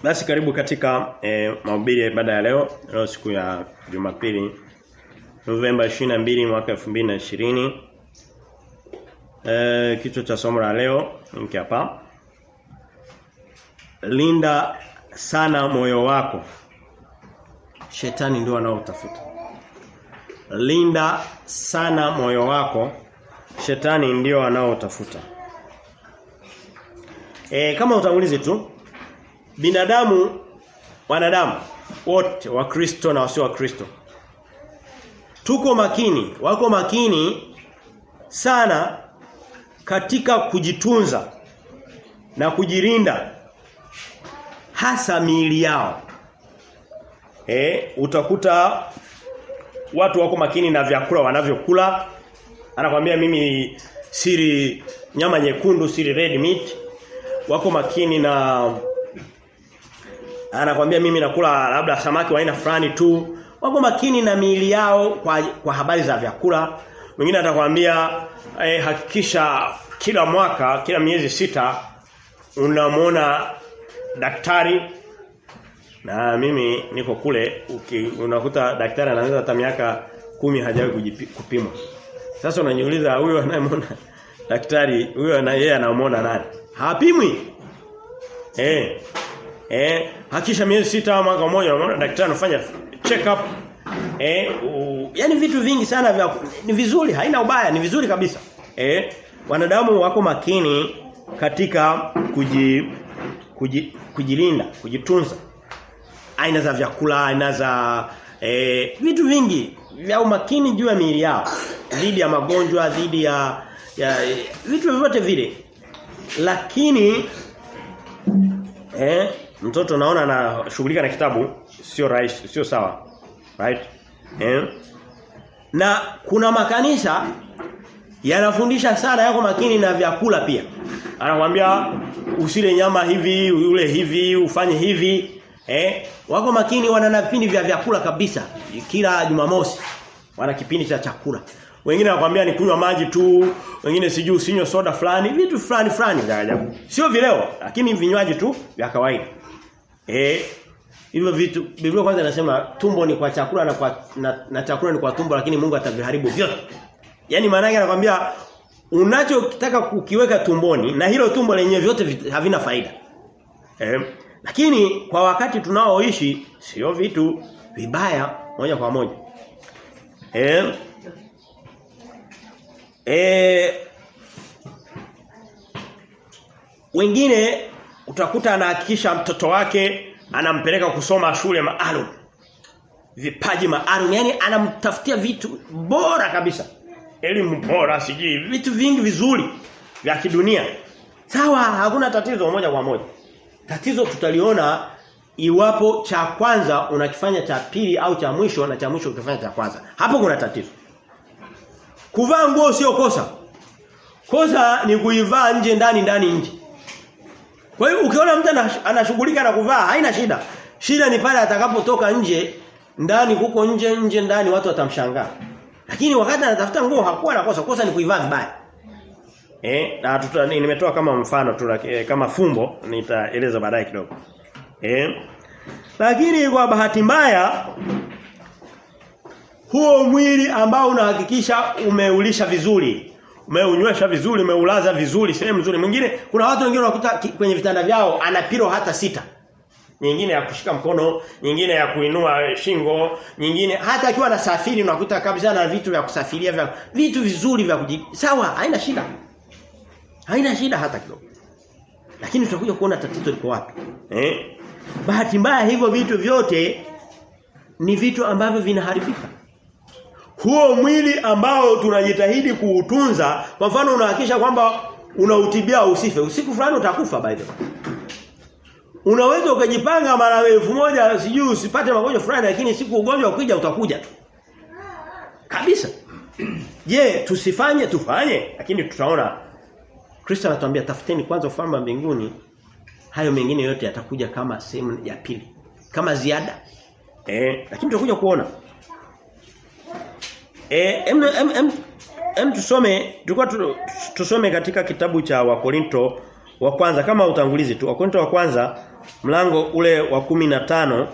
Basi karibu katika e, mahubiri ya ibada ya leo. Leo siku ya Jumapili Novemba 22 mwaka 2020. Eh kichwa cha somo la leo hiki hapa. Linda sana moyo wako. Shetani ndio anaotafuta. Linda sana moyo wako. Shetani ndio anaotafuta. E, kama utangulizi tu binadamu wanadamu wote wa Kristo na wasio wa Kristo tuko makini wako makini sana katika kujitunza na kujirinda hasa miili yao eh utakuta watu wako makini na vyakula wanavyokula anakwambia mimi siri nyama nyekundu siri red meat wako makini na anakwambia mimi nakula labda samaki wa aina fulani tu wako makini na miili yao kwa, kwa habari za vyakula mwingine atakwambia eh, hakikisha kila mwaka kila miezi sita unamwona daktari na mimi niko kule uki, unakuta daktari anaanza hata miaka kumi hajawahi kupimwa sasa unaniuliza huyo anayemwona daktari huyo na yeye anamwona nani hapimwi eh Eh, hakisha miezi sita mwaka mmoja unaona daktari anafanya check up. Eh, u, yani vitu vingi sana vya ni vizuri, haina ubaya, ni vizuri kabisa. Eh, wanadamu wako makini katika kuji, kuji kujilinda, kujitunza. Aina za vyakula, aina za eh, vitu vingi vya umakini juu ya miili yao dhidi ya magonjwa, dhidi ya, ya vitu vyote vile. Lakini eh mtoto naona anashughulika na kitabu sio rahisi sio sawa right eh na kuna makanisa yanafundisha sana yako makini na vyakula pia anakuambia usile nyama hivi ule hivi ufanye hivi eh wako makini wana na vipindi vya vyakula kabisa kila Jumamosi wana kipindi cha chakula wengine wanakuambia ni kunywa maji tu wengine sijui usinywe soda fulani vitu fulani fulani vya ajabu sio vileo lakini vinywaji tu vya kawaida Eh hivyo vitu Biblia kwanza inasema tumbo ni kwa chakula na kwa na, na chakula ni kwa tumbo lakini Mungu ataviharibu vyote. Yaani maana yake anakuambia unachotaka kukiweka tumboni na hilo tumbo lenyewe vyote havina faida. Eh lakini kwa wakati tunaoishi sio vitu vibaya moja kwa moja. Eh Eh wengine utakuta anahakikisha mtoto wake anampeleka kusoma shule maalum. Vipaji maalum, yani anamtafutia vitu bora kabisa. Elimu bora sijui vitu vingi vizuri vya kidunia. Sawa, hakuna tatizo moja kwa moja. Tatizo tutaliona iwapo cha kwanza unakifanya cha pili au cha mwisho na cha mwisho ukifanya cha kwanza. Hapo kuna tatizo. Kuvaa nguo sio kosa. Kosa ni kuivaa nje ndani ndani nje. Kwa hiyo ukiona mtu anashughulika na kuvaa haina shida. Shida ni pale atakapotoka nje ndani huko nje nje ndani watu watamshangaa. Lakini wakati anatafuta nguo hakuwa na kosa, kosa ni kuivaa vibaya. Eh, na tuta, nimetoa kama mfano tu eh, kama fumbo nitaeleza baadaye kidogo. Eh? Lakini kwa bahati mbaya huo mwili ambao unahakikisha umeulisha vizuri umeunywesha vizuri, umeulaza vizuri, sehemu nzuri. Mwingine kuna watu wengine unakuta kwenye vitanda vyao ana pilo hata sita. Nyingine ya kushika mkono, nyingine ya kuinua shingo, nyingine hata akiwa anasafiri unakuta kabisa na vitu vya kusafiria vya vitu vizuri vya kuji. Sawa, haina shida. Haina shida hata kidogo. Lakini tutakuja kuona tatizo liko wapi. Eh? Bahati mbaya hivyo vitu vyote ni vitu ambavyo vinaharibika huo mwili ambao tunajitahidi kuutunza kwa mfano unahakisha kwamba unautibia usife usiku fulani utakufa by the way unaweza ukajipanga mara elfu moja sijui usipate magonjwa fulani lakini siku ugonjwa ukija utakuja tu kabisa je tusifanye tufanye lakini tutaona Kristo anatuambia tafuteni kwanza ufalme wa mbinguni hayo mengine yote yatakuja kama sehemu ya pili kama ziada eh lakini tutakuja kuona Eh em, em, em, em tusome tulikuwa tusome katika kitabu cha Wakorinto wa kwanza kama utangulizi tu. Wakorinto wa kwanza mlango ule wa kumi na tano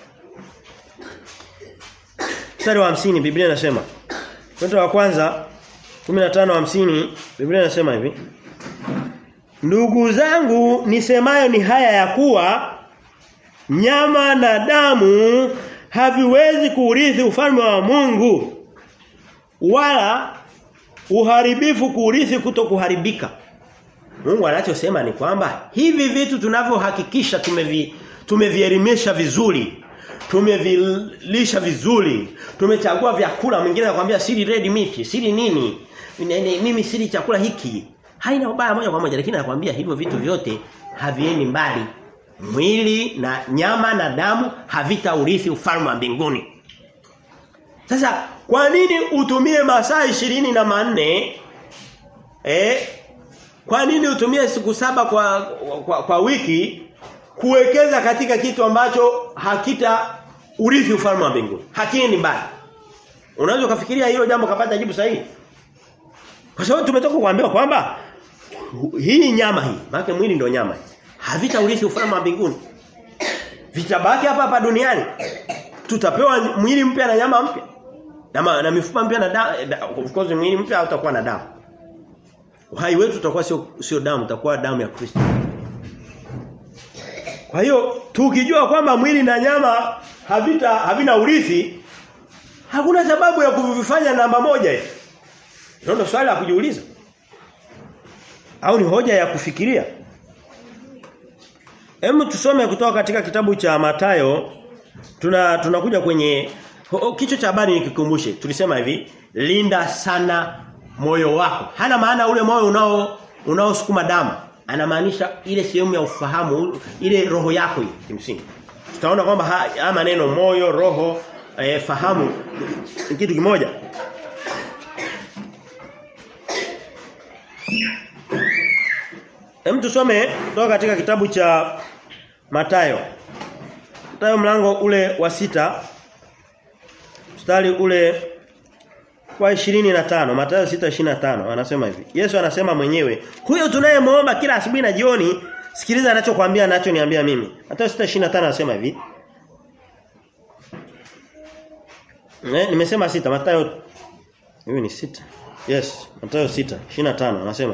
mstari wa hamsini Biblia inasema Petro wa kwanza 15:50 Biblia inasema hivi Ndugu zangu nisemayo ni haya ya kuwa nyama na damu haviwezi kuurithi ufalme wa Mungu wala uharibifu kuurithi kutokuharibika. Mungu anachosema ni kwamba hivi vitu tunavyohakikisha tumevi tumevielimisha vizuri, tumevilisha vizuri, tumechagua vyakula mwingine anakuambia siri red meat, siri nini? Mimi siri chakula hiki. Haina ubaya moja kwa moja lakini anakuambia hivyo vitu vyote haviendi mbali. Mwili na nyama na damu havitaurithi ufalme wa mbinguni. Sasa kwa nini utumie masaa ishirini na manne eh kwa nini utumie siku saba kwa, kwa kwa wiki kuwekeza katika kitu ambacho hakita urithi ufalme wa mbinguni? Hakini mbali. Unaweza kufikiria hilo jambo kapata jibu sahihi? Kwa sababu tumetoka kuambiwa kwamba hii nyama hii, maana mwili ndio nyama hii. Havita urithi ufalme wa mbinguni. Vitabaki hapa hapa duniani. Tutapewa mwili mpya na nyama mpya. Na, na mifupa mpya na damu of course mwili mpya utakuwa na damu. Uhai wetu utakuwa sio sio damu, utakuwa damu ya Kristo. Kwa hiyo tukijua kwamba mwili na nyama havita havina urithi hakuna sababu ya kuvifanya namba moja hivi. Ndio swali la kujiuliza. Au ni hoja ya kufikiria? Hebu tusome kutoka katika kitabu cha Matayo tuna tunakuja kwenye kichwa cha habari nikikumbushe. Tulisema hivi, linda sana moyo wako. Hana maana ule moyo unao unaosukuma damu. Anamaanisha ile sehemu ya ufahamu, ile roho yako hii kimsingi. Tutaona kwamba haya maneno moyo, roho, e, fahamu ni kitu kimoja. Hem tusome kutoka katika kitabu cha Matayo. Matayo mlango ule wa sita mstari ule wa 25 Mathayo 6:25 anasema hivi. Yesu anasema mwenyewe, huyo tunayemuomba kila asubuhi na jioni, sikiliza anachokuambia anachoniambia mimi. Mathayo 6:25 anasema hivi. Ne, nimesema sita Mathayo hiyo ni sita. Yes, Mathayo 6:25 anasema.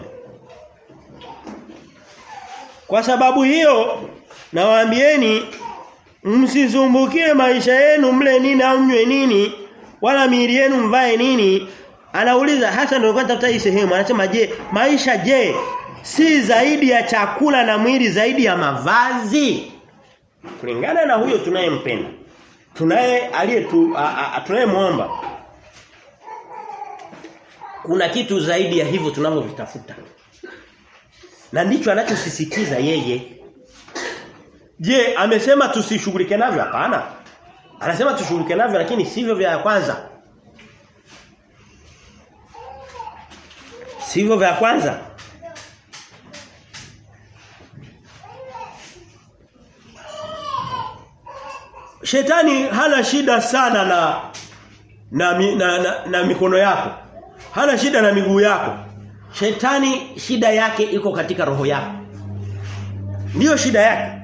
Kwa sababu hiyo nawaambieni msisumbukie maisha yenu mle nini au mnywe nini wala miili yenu mvae nini anauliza hasa ndio natafuta hii sehemu anasema je maisha je si zaidi ya chakula na mwili zaidi ya mavazi kulingana na huyo tunayempenda tunaye aliyetu tunayemuomba kuna kitu zaidi ya hivyo tunavyovitafuta na ndicho anachosisitiza yeye Je, amesema tusishughulike navyo hapana? Anasema tushughulike navyo lakini sivyo vya kwanza. Sivyo vya kwanza. Shetani hana shida sana na na, na, na, na mikono yako. Hana shida na miguu yako. Shetani shida yake iko katika roho yako. Ndiyo shida yake.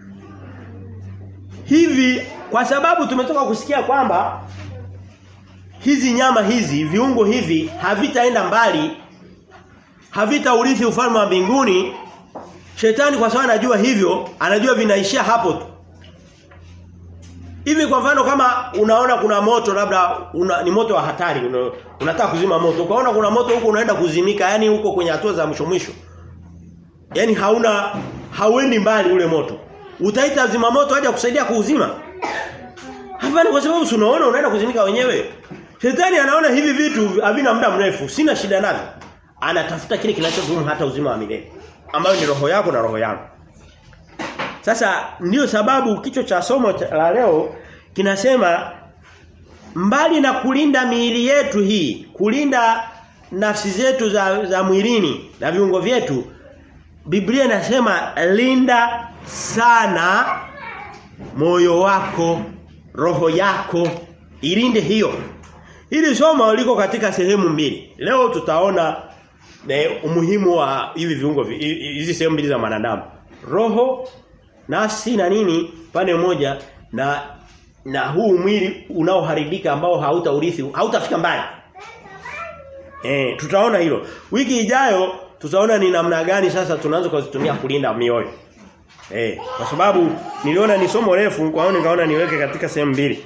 Hivi kwa sababu tumetoka kusikia kwamba hizi nyama hizi, viungo hivi havitaenda mbali, havita urithi ufalme wa mbinguni. Shetani kwa sababu anajua hivyo, anajua vinaishia hapo tu. Hivi kwa mfano kama unaona kuna moto labda una, ni moto wa hatari una, unataka kuzima moto. Ukaona kuna moto huko unaenda kuzimika, yani huko kwenye hatua za mwisho mwisho. Yaani hauna hauendi mbali ule moto. Utaita zima moto aje kusaidia kuuzima? Hapana kwa sababu unaona unaenda kuzimika wenyewe. Shetani anaona hivi vitu havina muda mrefu, sina shida navyo. Anatafuta kile kinachodumu hata uzima wa milele, ambayo ni roho yako na roho yangu. Sasa ndiyo sababu kichwa cha somo la leo kinasema mbali na kulinda miili yetu hii, kulinda nafsi zetu za, za mwilini na viungo vyetu, Biblia inasema linda sana moyo wako, roho yako, ilinde hiyo. Hili somo liko katika sehemu mbili. Leo tutaona ne, umuhimu wa hivi viungo hizi sehemu mbili za mwanadamu. Roho nafsi na nini pande moja na na huu mwili unaoharibika ambao hautaurithi hautafika mbali. Eh, tutaona hilo. Wiki ijayo tutaona ni namna gani sasa tunaanza kuzitumia kulinda mioyo. Eh, kwa sababu niliona ni somo refu kwa hiyo nikaona niweke katika sehemu mbili.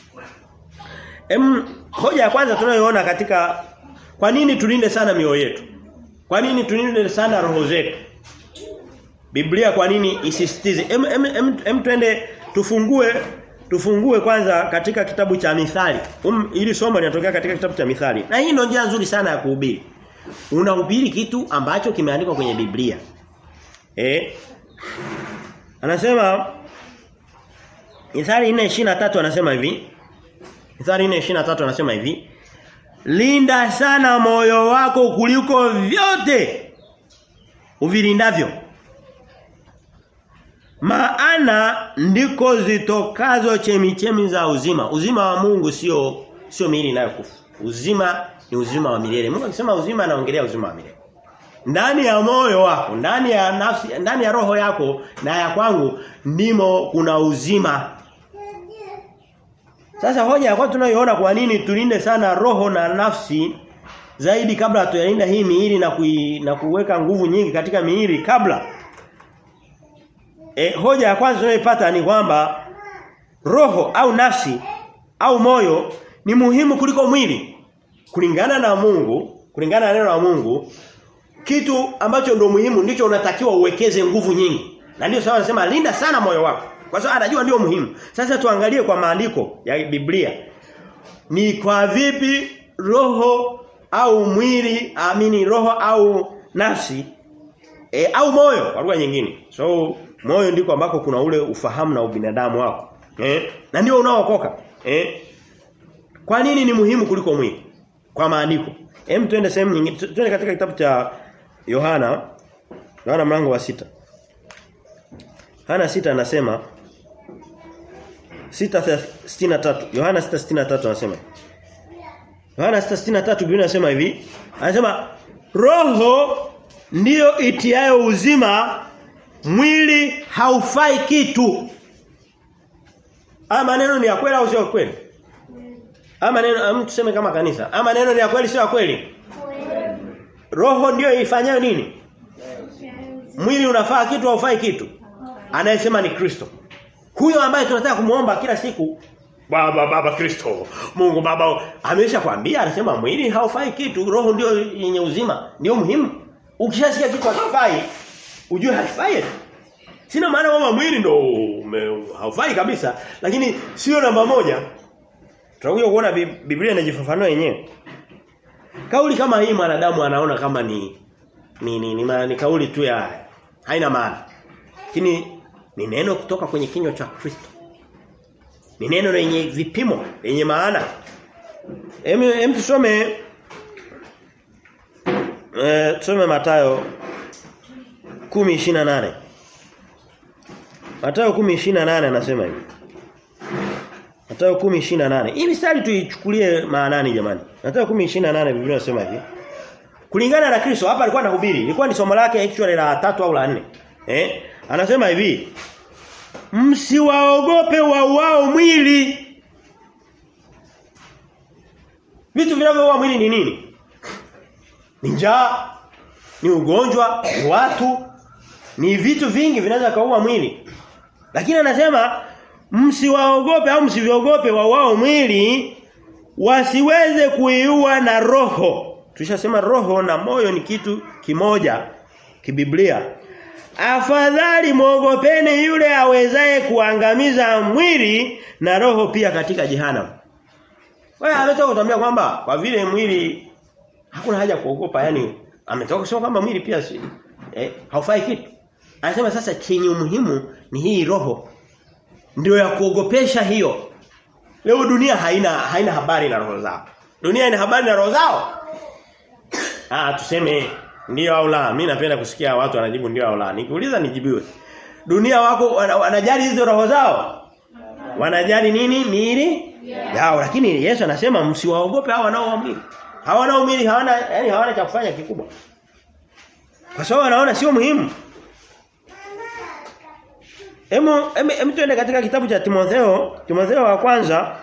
Em hoja ya kwanza tunayoona katika kwa nini tulinde sana mioyo yetu? Kwa nini tulinde sana roho zetu? Biblia kwa nini isisitize? Em, em, em, em twende tufungue tufungue kwanza katika kitabu cha Mithali. Um, ili somo linatokea katika kitabu cha Mithali. Na hii ndio njia nzuri sana ya kuhubiri. Unahubiri kitu ambacho kimeandikwa kwenye Biblia. Eh? Anasema Mithali 4:23 anasema hivi. Mithali 4:23 anasema hivi. Linda sana moyo wako kuliko vyote uvilindavyo. Maana ndiko zitokazo chemichemi za uzima. Uzima wa Mungu sio sio miili inayokufa. Uzima ni uzima wa milele. Mungu akisema uzima anaongelea uzima wa milele. Ndani ya moyo wako, ndani ya nafsi, ndani ya roho yako na ya kwangu ndimo kuna uzima. Sasa hoja ya kwanza tunayoona kwa nini tulinde sana roho na nafsi zaidi kabla hatuyalinda hii miili na kui, na kuweka nguvu nyingi katika miili kabla E, hoja ya kwanza tunayoipata ni kwamba roho au nafsi au moyo ni muhimu kuliko mwili. Kulingana na Mungu, kulingana na neno la Mungu, kitu ambacho ndio muhimu ndicho unatakiwa uwekeze nguvu nyingi. Na ndio sawa anasema linda sana moyo wako. Kwa sababu anajua ndio muhimu. Sasa tuangalie kwa maandiko ya Biblia. Ni kwa vipi roho au mwili, amini roho au nafsi e, au moyo kwa lugha nyingine. So moyo ndiko ambako kuna ule ufahamu na ubinadamu wako. Eh? Na ndio unaookoka. Eh? Kwa nini ni muhimu kuliko mwili? Kwa maandiko. Hem twende sehemu nyingine. Twende katika kitabu cha Yohana. Yohana mlango wa sita Yohana sita anasema 6:63. Yohana 6:63 anasema. Yohana 6:63 Biblia inasema hivi. Anasema roho ndiyo itiayo uzima mwili haufai kitu. Ama maneno ni ya kweli au sio kweli? Ama maneno tuseme kama kanisa. Ama maneno ni ya kweli sio ya kweli? Roho ndio ifanyayo nini? Mwili unafaa kitu au haufai kitu? Anayesema ni Kristo. Huyo ambaye tunataka kumuomba kila siku Baba baba Kristo. Mungu baba amesha kwambia anasema mwili haufai kitu, roho ndio yenye uzima, ndio muhimu. Ukishasikia kitu hakifai, ujue hakifai. Sina maana kwamba mwili ndo haufai kabisa, lakini sio namba moja. Tutakuja kuona Biblia inajifafanua yenyewe. Kauli kama hii mwanadamu anaona kama ni ni ni, ni, ni, ni kauli tu ya haina maana. Lakini ni neno kutoka kwenye kinywa cha Kristo. Ni neno lenye vipimo, lenye maana. Hem hem tusome eh tusome Mathayo 10:28. Mathayo 10:28 anasema hivi. Mathayo 10:28. Hii mistari tuichukulie maanani jamani. Mathayo 10:28 Biblia inasema hivi. Kulingana na Kristo hapa alikuwa anahubiri. Ilikuwa ni somo lake actually la tatu au la nne. Eh? Anasema hivi. Msiwaogope wauao mwili. Vitu vinavyoua mwili ni nini? Ni njaa, ni ugonjwa, ni watu, ni vitu vingi vinaweza kaua mwili. Lakini anasema msiwaogope au msiviogope wauao mwili wasiweze kuiua na roho. Tushasema roho na moyo ni kitu kimoja kibiblia. Afadhali muogopeni yule awezaye kuangamiza mwili na roho pia katika jehanamu. Wewe ametoka kutuambia kwamba kwa vile mwili hakuna haja kuogopa yani ametoka kusema kwamba mwili pia si, eh, haufai kitu. Anasema sasa chenye umuhimu ni hii roho. Ndio ya kuogopesha hiyo. Leo dunia haina haina habari na roho zao. Dunia ina habari na roho zao. Ah tuseme ndio au la. Mimi napenda kusikia watu wanajibu ndio au la. Nikiuliza nijibiwe. Dunia wako wanajali hizo roho zao? Wanajali nini? Miili yeah. yao. Lakini Yesu anasema msiwaogope hao wanao mwili. Hawana mwili, hawana yani hawana cha kufanya kikubwa. Kwa sababu wanaona sio muhimu. Hemu hem tuende katika kitabu cha Timotheo, Timotheo wa kwanza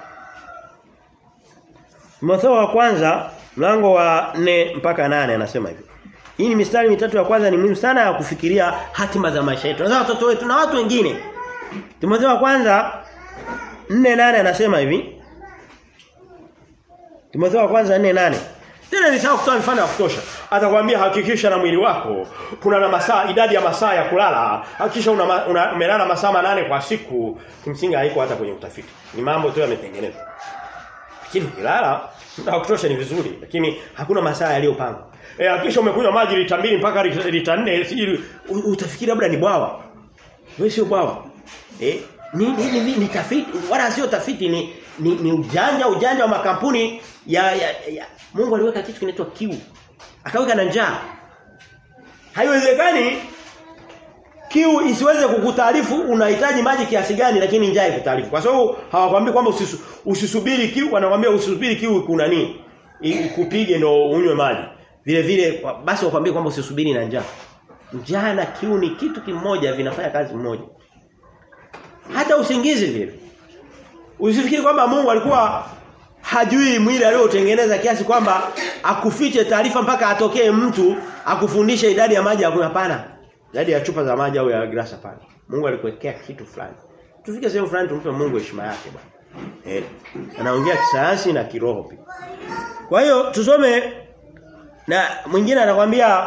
Timotheo wa kwanza mlango wa 4 mpaka 8 anasema hivi. Hii ni mistari mitatu ya kwanza ni muhimu sana ya kufikiria hatima za maisha yetu. Na watoto wetu na watu wengine. Timotheo wa kwanza 4:8 anasema hivi. Timotheo wa kwanza 4:8. Tena nisahau kutoa mfano wa kutosha. Atakwambia hakikisha na mwili wako kuna na masaa idadi ya masaa ya kulala. Hakikisha una, una umelala masaa manane kwa siku. Kimsingi haiko hata kwenye utafiti. Ni mambo tu yametengenezwa. Lakini kulala muda wa kutosha ni vizuri, lakini hakuna masaa yaliyopangwa. Eh hakikisha umekunywa maji lita 2 mpaka lita 4 sijui utafikiri labda ni bwawa. Wewe sio bwawa. Eh ni ni, ni, ni tafiti wala sio tafiti ni, ni ni ujanja ujanja wa makampuni ya, ya, ya Mungu aliweka kitu kinaitwa kiu. Akaweka na njaa. Haiwezekani kiu isiweze kukutaarifu unahitaji maji kiasi gani lakini njaa ikutaarifu. Kwa sababu hawakwambii kwamba usisu, usisubiri kiu, wanakuambia usisubiri kiu kuna nini? Ikupige ndo unywe maji. Vile vile basi wakwambie kwamba usisubiri na njaa. Njaa na kiu ni kitu kimoja vinafanya kazi moja. Hata usingizi vile. Usifikiri kwamba Mungu alikuwa hajui mwili aliotengeneza kiasi kwamba akufiche taarifa mpaka atokee mtu akufundishe idadi ya maji ya kunywa hapana. Idadi ya chupa za maji au ya glasi hapana. Mungu alikuwekea kitu fulani. Tufike sehemu fulani tumpe Mungu heshima yake bwana. Eh. Anaongea kisayansi na kiroho pia. Kwa hiyo tusome na mwingine anakuambia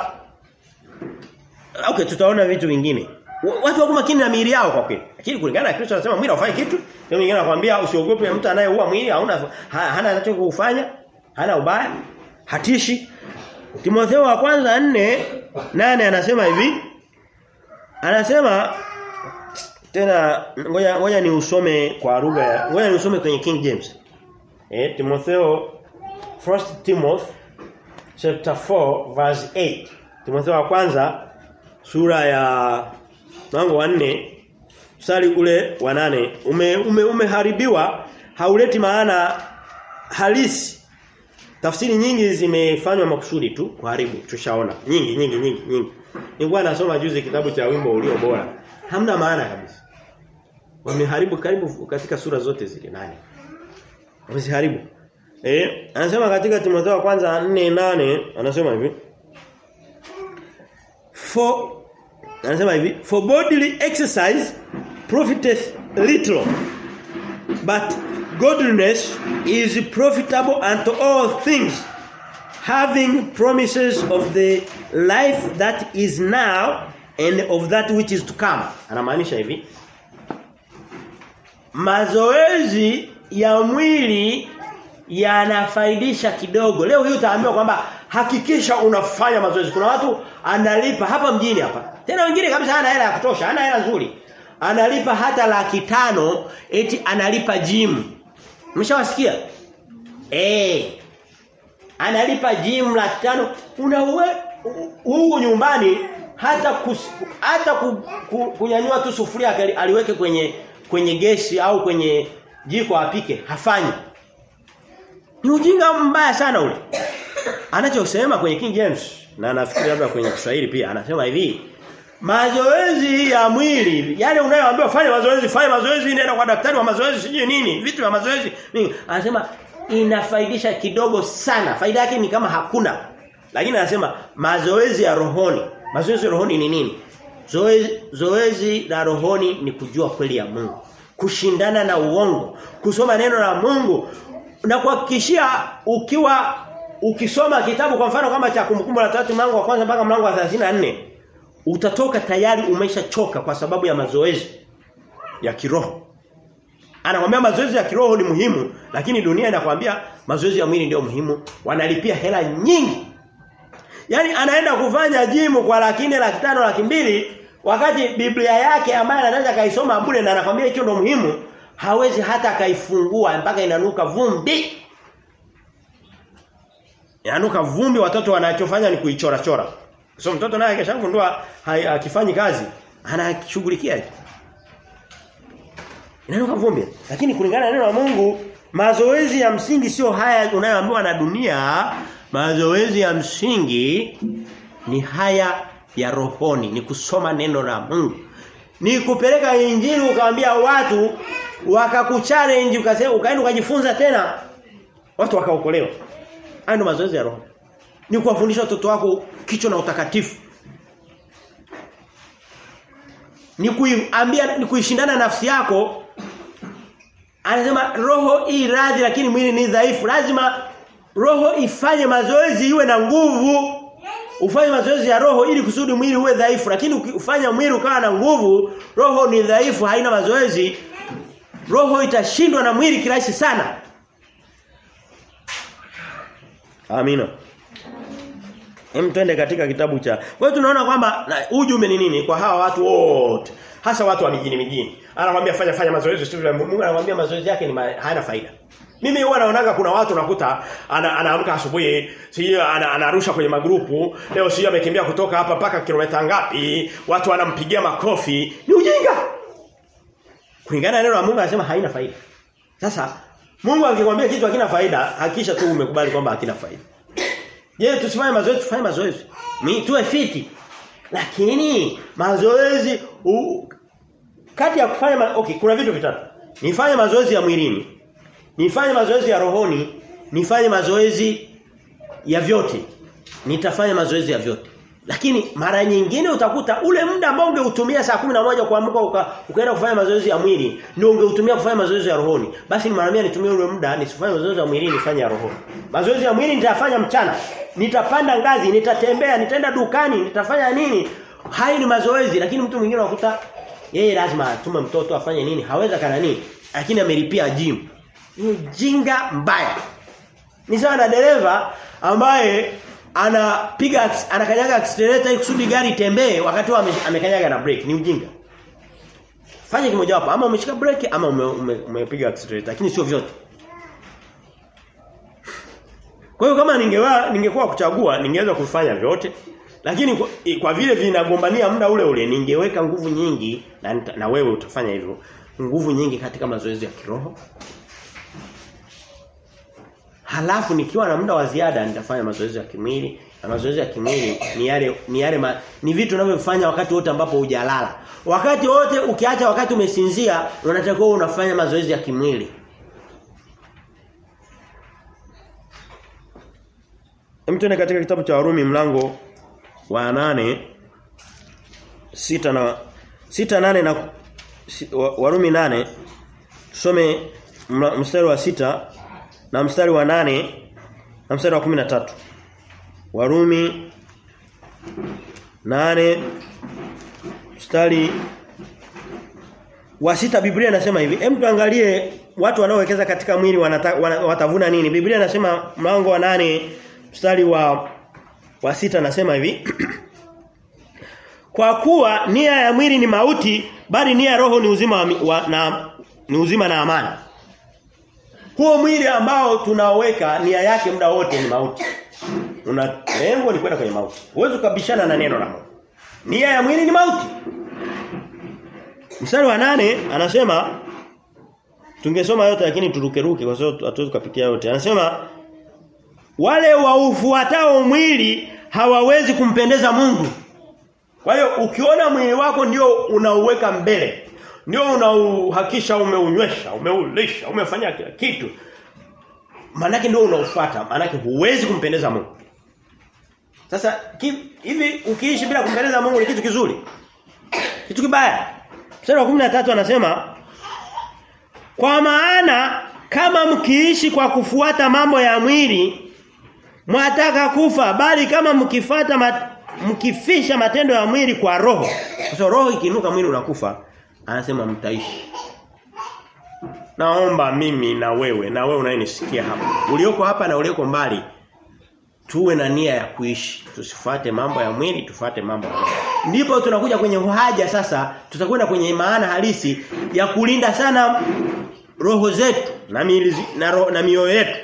okay tutaona vitu vingine. Watu wako makini na miili yao kwa kweli. Lakini kulingana na Kristo anasema mwili haufai kitu. Ndio mwingine anakuambia usiogope mtu anayeua mwili hauna hana anachokufanya, hana ubaya, hatishi. Timotheo wa kwanza 4 nane anasema hivi. Anasema tena ngoja ngoja ni usome kwa lugha ya ngoja ni usome kwenye King James. Eh Timotheo First Timothy chapter 4 verse 8. Timotheo wa kwanza sura ya mlango wa 4 mstari ule wa nane ume, ume umeharibiwa hauleti maana halisi tafsiri nyingi zimefanywa makusudi tu kuharibu tushaona nyingi nyingi nyingi nyingi nilikuwa nasoma juzi kitabu cha wimbo ulio bora hamna maana kabisa wameharibu karibu katika sura zote zile nane wameziharibu eh anasema katika Timotheo kwanza 4:8 anasema hivi for anasema hivi for bodily exercise profiteth little but godliness is profitable unto all things having promises of the life that is now and of that which is to come anamaanisha hivi mazoezi ya mwili yanafaidisha kidogo leo hii utaambiwa kwamba hakikisha unafanya mazoezi kuna watu analipa hapa mjini hapa tena wengine kabisa hana hela ya kutosha hana hela nzuri analipa hata laki tano eti analipa gym Umeshawasikia? Eh. Analipa gym laki tano unawe huko nyumbani hata kus, hata ku, ku, kunyanyua tu sufuria aliweke kwenye kwenye gesi au kwenye jiko apike hafanyi. Ni ujinga mbaya sana ule. Anachosema kwenye King James na nafikiri labda kwenye Kiswahili pia anasema hivi Mazoezi ya mwili, yale unayoambiwa fanya mazoezi, fanya mazoezi, nenda kwa daktari wa mazoezi, sijui nini, vitu vya mazoezi. Nini? Anasema inafaidisha kidogo sana. Faida yake ni kama hakuna. Lakini anasema mazoezi ya rohoni. Mazoezi ya rohoni ni nini? Zoezi zoezi la rohoni ni kujua kweli ya Mungu. Kushindana na uongo, kusoma neno la Mungu na kuhakikishia ukiwa ukisoma kitabu kwa mfano kama cha kumbukumbu la tatu mlango wa kwanza mpaka mlango wa 34 utatoka tayari umeshachoka kwa sababu ya mazoezi ya kiroho. Anakwambia mazoezi ya kiroho ni muhimu, lakini dunia inakwambia mazoezi ya mwili ndio muhimu. Wanalipia hela nyingi. Yaani anaenda kufanya jimu kwa laki nne, laki tano, laki mbili wakati Biblia yake ambayo anaweza kaisoma bure na anakwambia hicho ndio muhimu, hawezi hata kaifungua mpaka inanuka vumbi. Inanuka vumbi watoto wanachofanya ni kuichora chora. So mtoto naye akishagundua akifanyi kazi anashughulikia hicho. Inanuka vumbi. Lakini kulingana na neno la Mungu mazoezi ya msingi sio haya unayoambiwa na dunia, mazoezi ya msingi ni haya ya rohoni, ni kusoma neno la Mungu. ni kupeleka injili ukaambia watu wakakuchallenge ukasema ukaenda ukajifunza tena watu wakaokolewa. Hayo ndio mazoezi ya roho. Ni kuwafundisha watoto wako kicho na utakatifu. Ni kuiambia ni kuishindana nafsi yako. Anasema roho hii radhi lakini mwili ni dhaifu. Lazima roho ifanye mazoezi iwe na nguvu. Ufanye mazoezi ya roho ili kusudi mwili uwe dhaifu lakini ukifanya mwili ukawa na nguvu roho ni dhaifu haina mazoezi roho itashindwa na mwili kirahisi sana Amina Hem twende katika kitabu cha Kwa hiyo tunaona kwamba ujumbe ni nini kwa hawa watu wote hasa watu wa mijini mijini anakuambia fanya fanya mazoezi sio Mungu anakuambia mazoezi yake ni ma, hayana faida mimi huwa naonaga kuna watu nakuta ana, anaamka asubuhi, sio ana, anarusha kwenye magrupu, leo sio amekimbia kutoka hapa mpaka kilomita ngapi, watu wanampigia makofi. Ni ujinga. Kulingana na neno la Mungu anasema haina faida. Sasa Mungu akikwambia kitu hakina faida, hakikisha tu umekubali kwamba hakina faida. Je, tusifanye mazoezi, tufanye mazoezi. Mimi tuwe fiti. Lakini mazoezi u, kati ya kufanya ma, okay, kuna vitu vitatu. Nifanye mazoezi ya mwilini, nifanye mazoezi ya rohoni, nifanye mazoezi ya vyote. Nitafanya mazoezi ya vyote. Lakini mara nyingine utakuta ule muda ambao ungeutumia saa moja kuamka uka, ukaenda kufanya mazoezi ya mwili ndio ungeutumia kufanya mazoezi ya rohoni. Basi ni mara mia nitumie ule muda nisifanye mazoezi ya mwili nifanye ya rohoni. Mazoezi ya mwili nitayafanya mchana. Nitapanda ngazi, nitatembea, nitaenda dukani, nitafanya nini? Hai ni mazoezi lakini mtu mwingine unakuta yeye lazima atume mtoto afanye nini? Haweza kana nini? Lakini amelipia gym. Ni jinga mbaya. Ni sawa na dereva ambaye anapiga anakanyaga accelerator ili kusudi gari itembee wakati ame, amekanyaga na brake ni ujinga. Fanya kimoja wapo ama umeshika brake ama umepiga ume, ume accelerator lakini sio vyote. Kwa hiyo kama ningewa ningekuwa kuchagua ningeweza kufanya vyote lakini kwa, kwa vile vinagombania muda ule ule ningeweka nguvu nyingi na, na wewe utafanya hivyo nguvu nyingi katika mazoezi ya kiroho Halafu nikiwa na muda wa ziada nitafanya mazoezi ya kimwili. Na mazoezi ya kimwili ni yale ni yale ma, ni vitu unavyofanya wakati wote ambapo hujalala. Wakati wote ukiacha wakati umesinzia unatakiwa unafanya mazoezi ya kimwili. Mtone katika kitabu cha Warumi mlango wa nane sita na sita nane na Warumi nane tusome mstari wa sita na mstari wa nane na mstari wa kumi na tatu Warumi nane mstari wa sita Biblia inasema hivi hem tuangalie watu wanaowekeza katika mwili wanata, wana, watavuna nini Biblia inasema mlango wa nane mstari wa wa sita nasema hivi Kwa kuwa nia ya mwili ni mauti bali nia ya roho ni uzima wa, wa, na ni uzima na amani huo mwili ambao tunaoweka nia yake muda wote ni mauti. Una lengo ni kwenda kwenye mauti. Huwezi kubishana na neno la Mungu. Nia ya mwili ni mauti. Mstari wa nane anasema tungesoma yote lakini turukeruke kwa sababu hatuwezi kupitia yote. Anasema wale waufuatao mwili hawawezi kumpendeza Mungu. Kwa hiyo ukiona mwili wako ndio unauweka mbele ndio unauhakisha umeunywesha, umeulisha, umefanya kila kitu. Manake ndio unaufuata, manake huwezi kumpendeza Mungu. Sasa hivi ukiishi bila kumpendeza Mungu ni kitu kizuri. Kitu kibaya. Mstari wa 13 anasema kwa maana kama mkiishi kwa kufuata mambo ya mwili mwataka kufa bali kama mkifata mat, mkifisha matendo ya mwili kwa roho. Kwa so, roho ikinuka mwili unakufa anasema mtaishi. Naomba mimi na wewe na wewe unayenisikia hapa. Ulioko hapa na ulioko mbali tuwe na nia ya kuishi. Tusifuate mambo ya mwili, tufuate mambo ya roho. Ndipo tunakuja kwenye haja sasa, tutakwenda kwenye maana halisi ya kulinda sana roho zetu na miili na, ro, na mioyo yetu.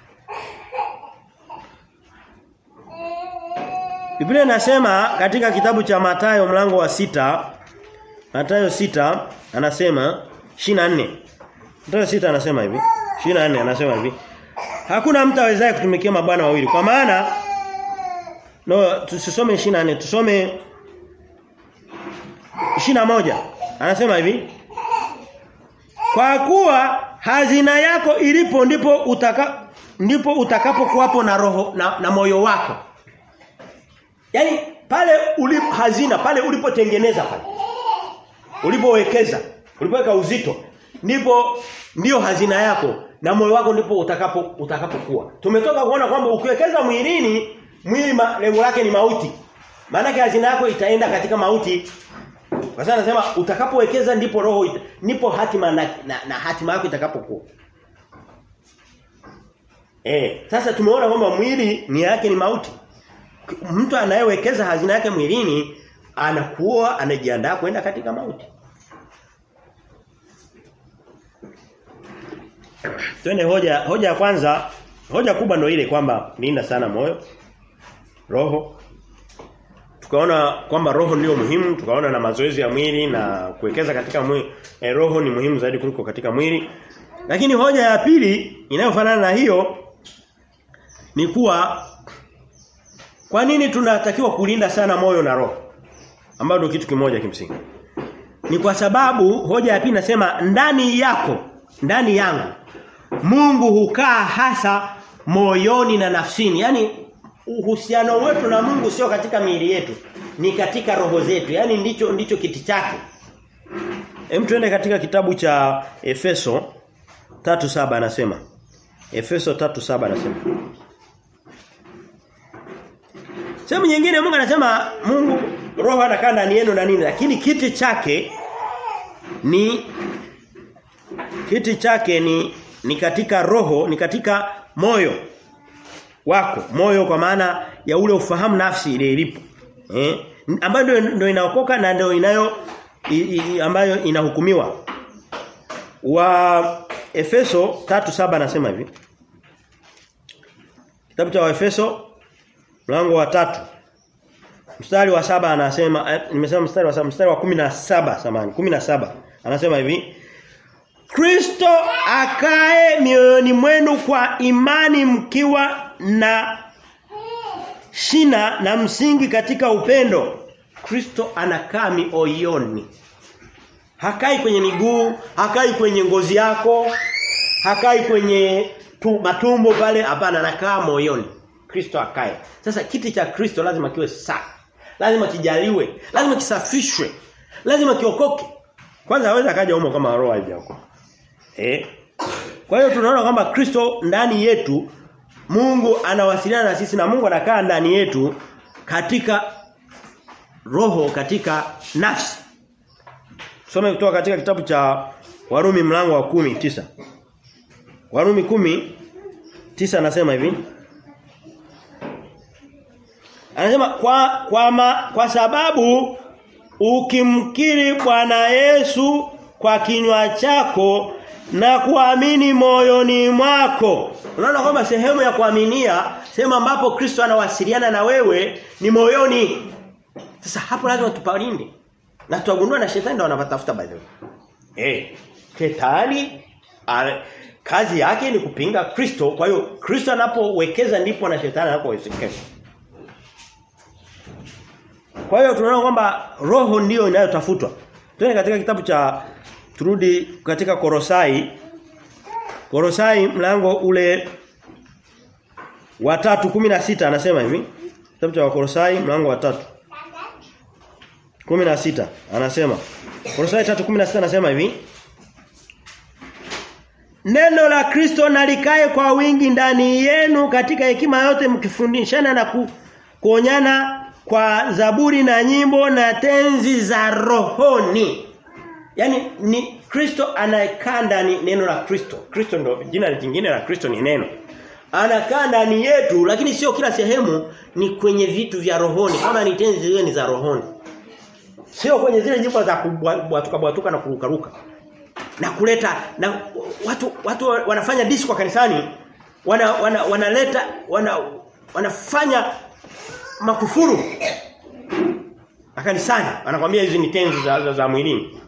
Biblia inasema katika kitabu cha Mathayo mlango wa sita Mathayo sita anasema 24. Mathayo sita anasema hivi. 24 anasema hivi. Hakuna mtu awezaye kutumikia mabwana wawili. Kwa maana no tusisome 24, tusome 21. Anasema hivi. Kwa kuwa hazina yako ilipo ndipo utaka ndipo utakapokuwapo na roho na, na moyo wako. Yaani pale ulipo hazina pale ulipotengeneza pale. Ulipowekeza, ulipoweka uzito ndipo ndio hazina yako na moyo wako ndipo utakapo utakapokuwa. Tumetoka kuona kwamba ukiwekeza mwilini mwili lengo lake ni mauti. Maana hazina yako itaenda katika mauti. Kwa sababu anasema utakapowekeza ndipo roho ita, ndipo hatima na, na, na hatima yako itakapokuwa. Eh, sasa tumeona kwamba mwili ni yake ni mauti. Mtu anayewekeza hazina yake mwilini anakuwa anajiandaa kwenda katika mauti. Twende hoja hoja ya kwanza, hoja kubwa ndio ile kwamba linda sana moyo, roho. Tukaona kwamba roho ndio muhimu, tukaona na mazoezi ya mwili na kuwekeza katika mwili, eh, roho ni muhimu zaidi kuliko katika mwili. Lakini hoja ya pili inayofanana na hiyo ni kuwa kwa nini tunatakiwa kulinda sana moyo na roho? Ambayo ndio kitu kimoja kimsingi. Ni kwa sababu hoja ya pili nasema ndani yako, ndani yangu Mungu hukaa hasa moyoni na nafsini. Yaani uhusiano wetu na Mungu sio katika miili yetu, ni katika roho zetu. Yaani ndicho ndicho kiti chake. Hem tuende katika kitabu cha Efeso 3:7 anasema. Efeso 3:7 anasema. Sehemu nyingine Mungu anasema Mungu roho anakaa ndani yenu na nini lakini kiti chake ni kiti chake ni ni katika roho, ni katika moyo wako. Moyo kwa maana ya ule ufahamu nafsi ile ilipo. Eh? Ambayo ndio ndio inaokoka na ndio inayo i, i, ambayo inahukumiwa. Wa Efeso 3:7 anasema hivi. Kitabu cha Efeso mlango wa tatu mstari wa saba anasema eh, nimesema mstari wa saba mstari wa 17 samani 17 anasema hivi Kristo akae mioyoni mwenu kwa imani mkiwa na shina na msingi katika upendo. Kristo anakaa mioyoni. Hakai kwenye miguu, hakai kwenye ngozi yako, hakai kwenye tu, matumbo pale, hapana anakaa moyoni. Kristo akae. Sasa kiti cha Kristo lazima kiwe safi. Lazima kijaliwe, lazima kisafishwe. Lazima kiokoke. Kwanza hawezi akaja humo kama roho haijaokoka. Eh? Kwa hiyo tunaona kwamba Kristo ndani yetu Mungu anawasiliana na sisi na Mungu anakaa ndani yetu katika roho katika nafsi. Tusome kutoka katika kitabu cha Warumi mlango wa kumi tisa Warumi kumi tisa anasema hivi. Anasema kwa kwa, ma, kwa sababu ukimkiri Bwana Yesu kwa kinywa chako na kuamini moyoni mwako. Unaona kwamba sehemu ya kuaminia, sehemu ambapo Kristo anawasiliana na wewe ni moyoni. Sasa hapo lazima tupalinde. Na tutagundua na shetani ndo anapatafuta by the way. Eh, shetani ale, kazi yake ni kupinga Kristo. Kwa hiyo Kristo anapowekeza ndipo na shetani anapowekeza. Kwa hiyo tunaona kwamba roho ndiyo inayotafutwa. Twende katika kitabu cha turudi katika Korosai. Korosai mlango ule wa 3:16 anasema hivi. Kitabu cha Korosai mlango wa 3. 16 anasema. Korosai 3:16 anasema hivi. Neno la Kristo nalikae kwa wingi ndani yenu katika hekima yote mkifundishana na ku, kuonyana kwa zaburi na nyimbo na tenzi za rohoni. Yaani ni Kristo anayekaa ndani neno la Kristo. Kristo ndo jina lingine la Kristo ni neno. Anakaa ndani yetu lakini sio kila sehemu ni kwenye vitu vya rohoni. Kama ni tenzi zile ni za rohoni. Sio kwenye zile nyimbo za kubwatuka bwatuka na kurukaruka. Na kuleta na watu watu wanafanya disco kanisani wana, wana wanaleta wana wanafanya makufuru akanisani anakuambia hizi ni tenzi za, za, za mwilini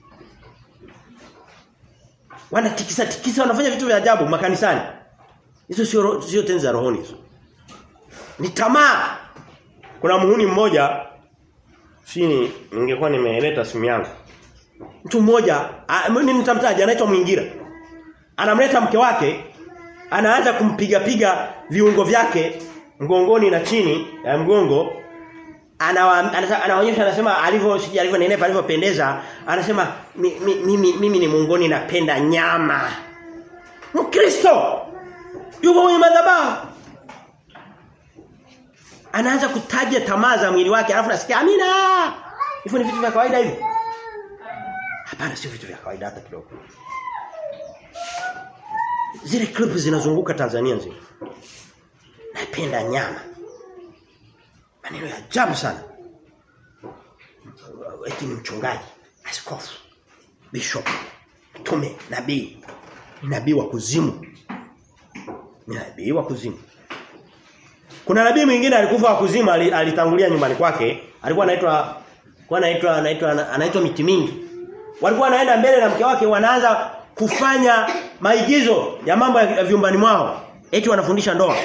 wanatikisa tikisa wanafanya vitu vya ajabu makanisani hizo sio sio tenzi za rohoni hizo ni tamaa kuna muhuni mmoja chini ningekuwa nimeleta simu yangu Mtu mmoja nitamtaja anaitwa Mwingira. Anamleta mke wake anaanza kumpiga piga viungo vyake mgongoni na chini ya mgongo anaonyesha anasema alivyo siji alivyonenepa alivyopendeza anasema mimi mi, mi, ni muungoni napenda nyama Mkristo yuko kwenye madhabahu anaanza kutaja tamaa za mwili wake alafu nasikia amina hivyo ni vitu vya kawaida hivi hapana sio vitu vya kawaida hata kidogo zile clip zinazunguka Tanzania nzima napenda nyama maneno ya ajabu sana eti ni mchungaji askofu bishop mtume nabii nabii wa kuzimu ni nabii wa kuzimu kuna nabii mwingine alikufa wa kuzimu alitangulia nyumbani kwake alikuwa anaitwa kwa anaitwa anaitwa anaitwa miti mingi walikuwa wanaenda mbele na mke wake wanaanza kufanya maigizo ya mambo ya vyumbani mwao eti wanafundisha ndoa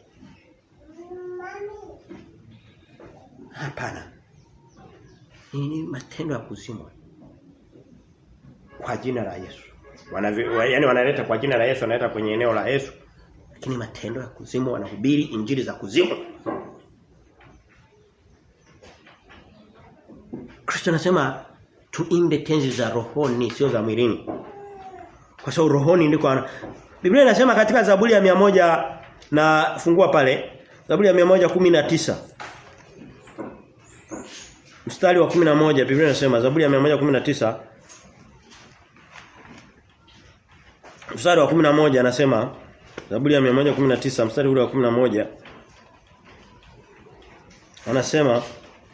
Hapana. Ni matendo ya kuzimwa. Kwa jina la Yesu. Wanavi, yani wanaleta kwa jina la Yesu wanaleta kwenye eneo la Yesu. Lakini matendo ya kuzimu wanahubiri injili za kuzimu. Kristo anasema tuimbe tenzi za rohoni sio za mwilini. Kwa sababu rohoni ndiko ana... Biblia inasema katika Zaburi ya moja na fungua pale Zaburi ya 119 mstari wa 11 Biblia inasema Zaburi ya 119 mstari wa 11 anasema Zaburi ya 119 mstari ule wa 11 anasema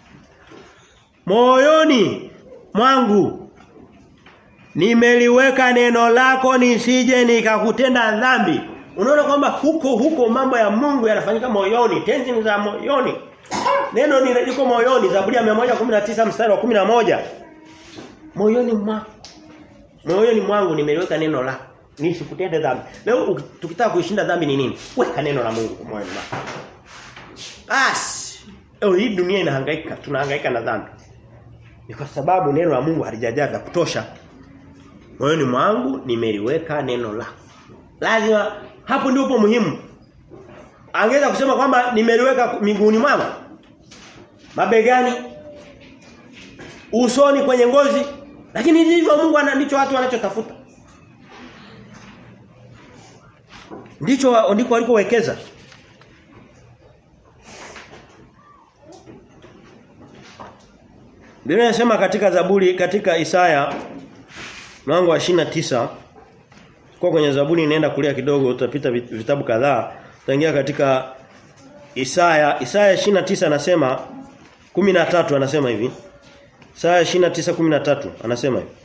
moyoni mwangu nimeliweka neno lako nisije nikakutenda dhambi unaona kwamba huko huko mambo ya Mungu yanafanyika moyoni tenzi za moyoni Neno ni liko moyoni Zaburi ya 119 mstari wa 11. Moyoni mwangu. Moyoni mwangu nimeliweka neno lako. Nisikutende dhambi. Leo tukitaka kuishinda dhambi ni nini? Weka neno la Mungu moyoni mwako. Bas. Leo hii dunia inahangaika, tunahangaika na dhambi. Ni kwa sababu neno la Mungu halijajaa vya kutosha. Moyoni mwangu nimeliweka neno lako. Lazima hapo ndipo muhimu. Angeweza kusema kwamba nimeliweka miguuni mwangu mabegani usoni kwenye ngozi lakini ndivyo Mungu ndicho watu wanachotafuta ndicho ndiko walikowekeza Biblia inasema katika Zaburi katika Isaya mlango wa tisa kwa kwenye Zaburi inaenda kulia kidogo utapita vitabu kadhaa utaingia katika Isaya Isaya 29 anasema 13 anasema hivi. Isaya 29:13 anasema hivi.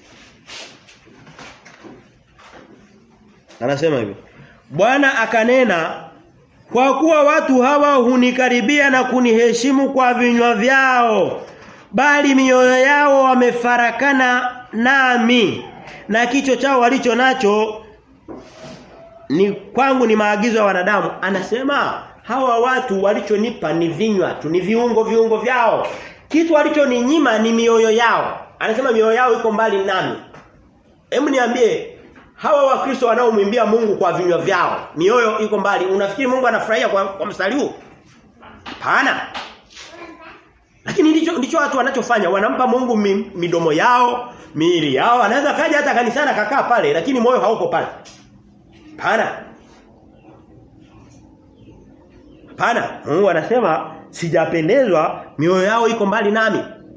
Anasema hivi. Bwana akanena kwa kuwa watu hawa hunikaribia na kuniheshimu kwa vinywa vyao bali mioyo yao wamefarakana nami na kicho chao walicho nacho ni kwangu ni maagizo ya wanadamu anasema hawa watu walichonipa ni vinywa tu ni viungo viungo vyao kitu walichoninyima ni mioyo yao anasema mioyo yao iko mbali nami hebu niambie hawa wakristo wanaomwimbia Mungu kwa vinywa vyao mioyo iko mbali unafikiri Mungu anafurahia kwa, kwa mstari huu hapana lakini ndicho ndicho watu wanachofanya wanampa Mungu mi, midomo yao miili yao anaweza kaja hata kanisani akakaa pale lakini moyo hauko pale hapana Hapana, Mungu anasema sijapendezwa mioyo yao iko mbali nami.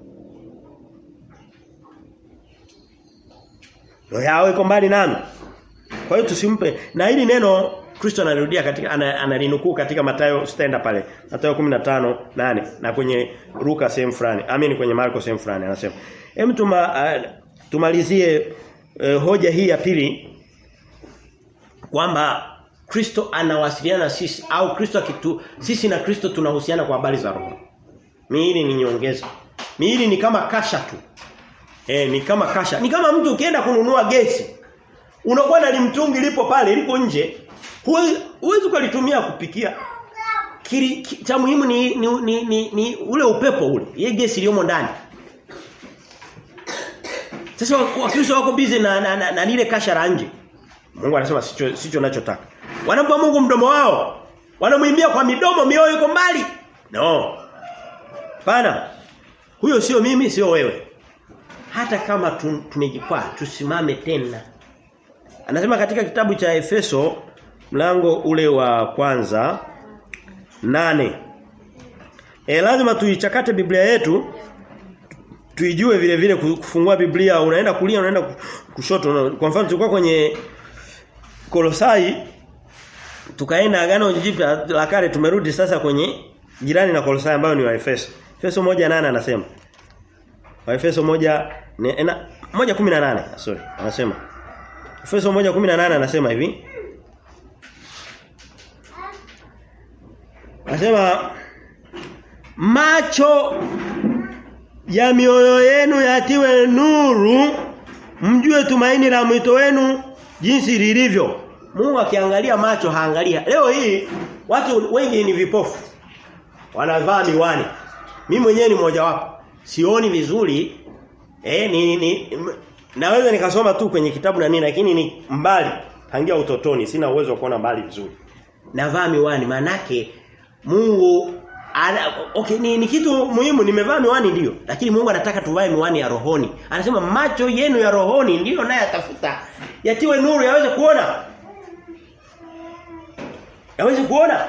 Mioyo yao iko mbali nami. Kwa hiyo tusimpe na hili neno Kristo anarudia katika analinukuu katika Mathayo stenda pale. Mathayo 15 nane na kwenye Luka sehemu fulani. Amini kwenye Marko sehemu fulani anasema. Hem tuma uh, tumalizie uh, hoja hii ya pili kwamba Kristo anawasiliana na sisi au Kristo akitu sisi na Kristo tunahusiana kwa habari za roho. Miili ni nyongeza. Miili ni kama kasha tu. Eh ni kama kasha. Ni kama mtu ukienda kununua gesi. Unakuwa na limtungi lipo pale liko nje. Huwezi kulitumia kupikia. Kili, ki, cha muhimu ni ni, ni ni ni ule upepo ule. Ile gesi iliyomo ndani. Sasa Wakristo wako busy na na, na, na lile kasha la nje. Mungu anasema sicho sicho ninachotaka. Wanampa Mungu mdomo wao. Wanamwimbia kwa midomo mioyo iko mbali. No. Bana. Huyo sio mimi sio wewe. Hata kama tumejikwaa tusimame tena. Anasema katika kitabu cha Efeso mlango ule wa kwanza nane E, lazima tuichakate Biblia yetu tuijue vile vile kufungua Biblia unaenda kulia unaenda kushoto kwa mfano tulikuwa kwenye Kolosai tukaenda agano jipya la kale tumerudi sasa kwenye jirani na Kolosai ambayo ni wa Efeso Efeso moja nane anasema wa Efeso moja ne, na, moja kumi na nane sorry anasema Efeso moja kumi na nane anasema hivi Anasema macho ya mioyo yenu yatiwe nuru mjue tumaini la mwito wenu jinsi lilivyo. Mungu akiangalia macho haangalia. Leo hii watu wengi ni vipofu. Wanavaa miwani. Mimi mwenyewe ni mmoja wapo. Sioni vizuri. Eh ni, ni naweza nikasoma tu kwenye kitabu na nini lakini ni mbali tangia utotoni sina uwezo wa kuona mbali vizuri. Navaa miwani manake Mungu ana, okay ni, ni kitu muhimu nimevaa miwani ndio lakini Mungu anataka tuvae miwani ya rohoni. Anasema macho yenu ya rohoni ndio naye atafuta yatiwe nuru yaweze kuona. Yaweze kuona.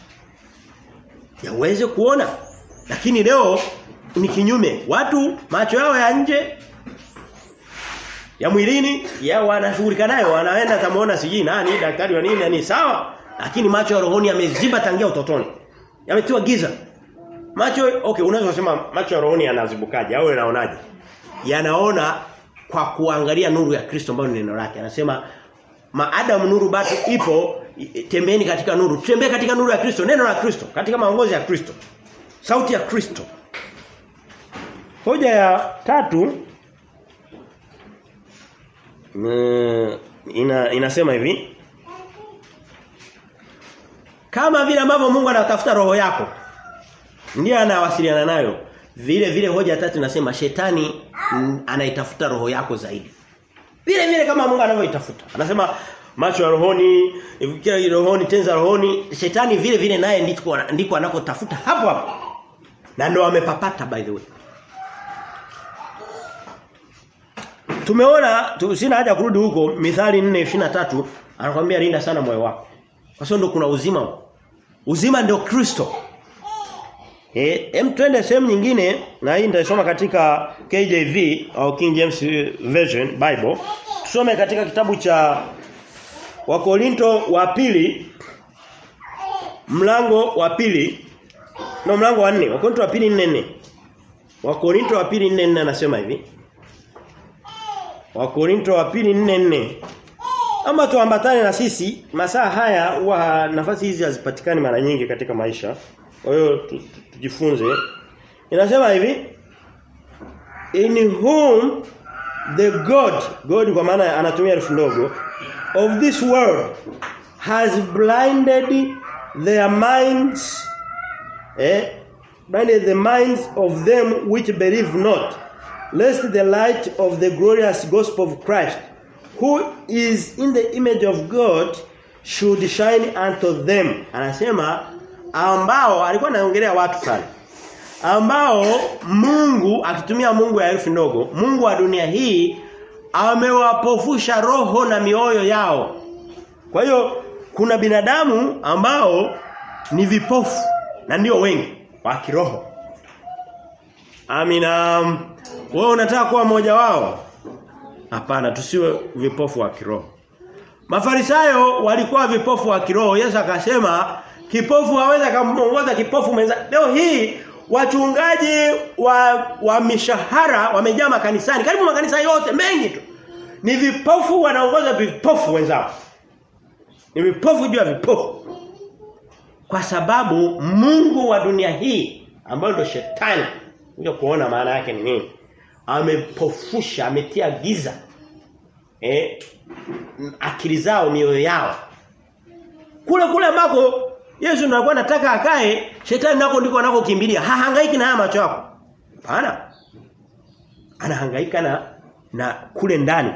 Yaweze kuona. Lakini leo ni kinyume. Watu macho yao ya nje ya mwilini ya wanashughulika nayo wanaenda tamuona sijui nani daktari wa nini ni sawa lakini macho ya rohoni yameziba tangia utotoni yametiwa giza macho okay unaweza kusema macho ya rohoni yanazibukaje au yanaonaje yanaona kwa kuangalia nuru ya Kristo ambayo ni neno lake anasema maadamu nuru bado ipo tembeeni katika nuru tembee katika nuru ya Kristo neno la Kristo katika maongozi ya Kristo sauti ya Kristo hoja ya tatu ina inasema hivi kama vile ambavyo Mungu anatafuta roho yako ndiye anawasiliana nayo vile vile hoja tatu inasema shetani anaitafuta roho yako zaidi vile vile kama Mungu anavyoitafuta anasema macho ya rohoni kila rohoni tenza rohoni shetani vile vile naye ndiko ndiko anakotafuta hapo hapo na ndio amepapata by the way Tumeona tu, sina haja kurudi huko Mithali 4:23 anakuambia linda sana moyo wako. Kwa sababu ndio kuna uzima. Uzima ndio Kristo. Eh, hem twende sehemu nyingine na hii nitasoma katika KJV au King James Version Bible. Tusome katika kitabu cha Wakorinto wa pili mlango wa pili no mlango wa 4 Wakorinto wa pili 4 Wakorinto wa pili 4 anasema hivi Wakorinto wa pili 4:4 Ama tuambatane na sisi masaa haya huwa nafasi hizi hazipatikani mara nyingi katika maisha. Kwa hiyo tujifunze. Inasema hivi In whom the God God kwa maana anatumia herufi ndogo of this world has blinded their minds eh blinded the minds of them which believe not lest the light of the glorious gospel of Christ who is in the image of God should shine unto them anasema ambao alikuwa anaongelea watu sana ambao Mungu akitumia Mungu ya herufi ndogo Mungu wa dunia hii amewapofusha roho na mioyo yao kwa hiyo kuna binadamu ambao ni vipofu na ndio wengi wa kiroho Amina wewe unataka kuwa mmoja wao? Hapana, tusiwe vipofu wa kiroho. Mafarisayo walikuwa vipofu wa kiroho. Yesu akasema kipofu hawezi kumuongoza kipofu mwenza. Leo hii wachungaji wa wa mishahara wamejaa makanisani. Karibu makanisa yote mengi tu. Ni vipofu wanaongoza vipofu wenzao. Ni vipofu juu ya vipofu. Kwa sababu Mungu wa dunia hii ambayo ndio shetani kuja kuona maana yake ni nini amepofusha ametia giza eh akili zao mioyo yao kule kule ambako Yesu anakuwa anataka akae shetani nako ndiko anakokimbilia hahangaiki na haya macho yako hapana anahangaika na na kule ndani.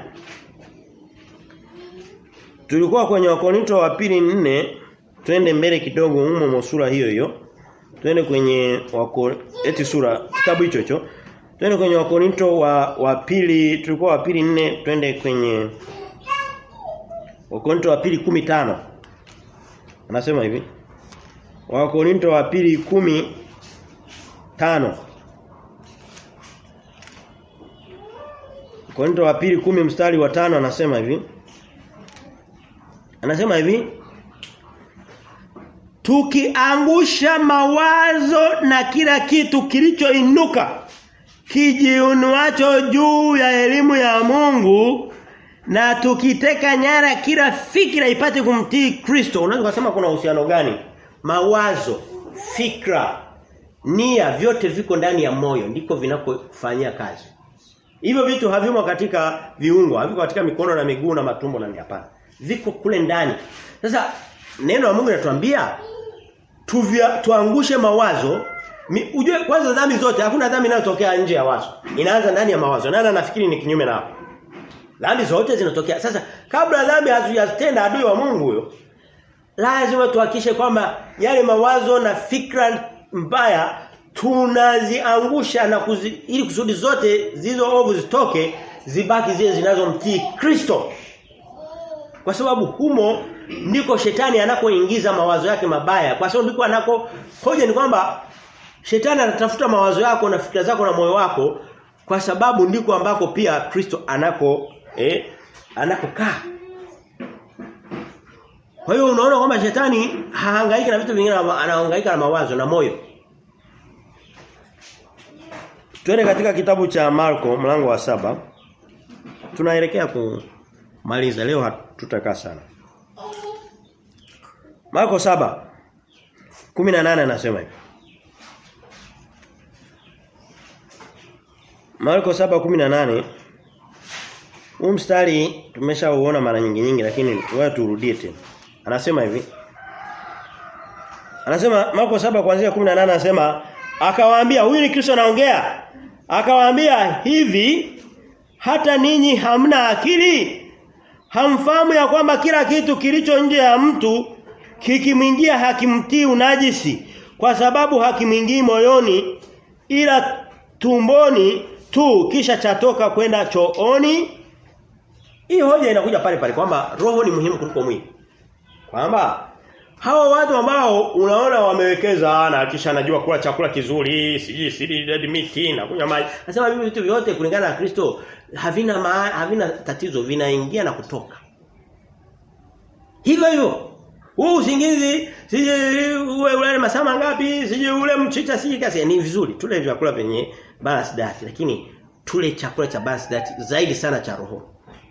Tulikuwa kwenye Wakorinto wa pili nne twende mbele kidogo humo sura hiyo hiyo. Twende kwenye wako eti sura kitabu hicho hicho. Twende kwenye Wakorinto wa wa pili tulikuwa wa pili nne twende kwenye Wakorinto wa pili kumi tano Anasema hivi. Wakorinto wa pili kumi tano Korinto wa pili kumi mstari wa tano anasema hivi. Anasema hivi. Tukiangusha mawazo na kila kitu kilichoinuka kijiunuacho juu ya elimu ya Mungu na tukiteka nyara kila fikra ipate kumtii Kristo. Unaweza kusema kuna uhusiano gani? Mawazo, fikra, nia vyote viko ndani ya moyo ndiko vinakofanyia kazi. Hivyo vitu havimo katika viungo, haviko katika mikono na miguu na matumbo na hapana. Viko kule ndani. Sasa neno la Mungu linatuambia tuvia tuangushe mawazo. Mi, ujue kwanza dhambi zote hakuna dhambi inayotokea nje ya wazo. Inaanza ndani ya mawazo. Nani anafikiri ni kinyume na hapo? Dhambi zote zinatokea. Sasa kabla dhambi hazijatenda adui wa Mungu huyo lazima tuhakishe kwamba yale mawazo na fikra mbaya tunaziangusha na kuzi, ili kusudi zote zilizo ovu zitoke zibaki zile zinazomtii Kristo. Kwa sababu humo ndiko shetani anakoingiza mawazo yake mabaya. Kwa sababu ndiko anako hoja ni kwamba shetani anatafuta mawazo yako na fikra zako na moyo wako kwa sababu ndiko ambako pia Kristo anako eh anakokaa. Kwa hiyo unaona kwamba shetani hahangaiki na vitu vingine anahangaika na mawazo na moyo. Twende katika kitabu cha Marko mlango wa saba Tunaelekea kumaliza leo hatutakaa sana. Marko saba 18 anasema hivi. Marko 7:18 Huu mstari tumeshauona mara nyingi nyingi lakini wewe turudie tena. Anasema hivi. Anasema Marko 7 kuanzia 18 anasema akawaambia huyu ni Kristo anaongea. Akawaambia hivi hata ninyi hamna akili? Hamfahamu ya kwamba kila kitu kilicho nje ya mtu kikimwingia hakimtii unajisi kwa sababu hakimwingii moyoni ila tumboni tu kisha chatoka kwenda chooni hii hoja inakuja pale pale kwamba roho ni muhimu kuliko mwili kwamba hawa watu ambao unaona wamewekeza na kisha anajua kula chakula kizuri siji sidi dead meat na kunywa maji nasema hivi vitu vyote kulingana na Kristo havina ma, havina tatizo vinaingia na kutoka hivyo hivyo huu usingizi sije uwe ule masaa mangapi sije ule mchicha sije kasi ni vizuri tule vyakula vyenye balance diet lakini tule chakula cha balance diet zaidi sana cha roho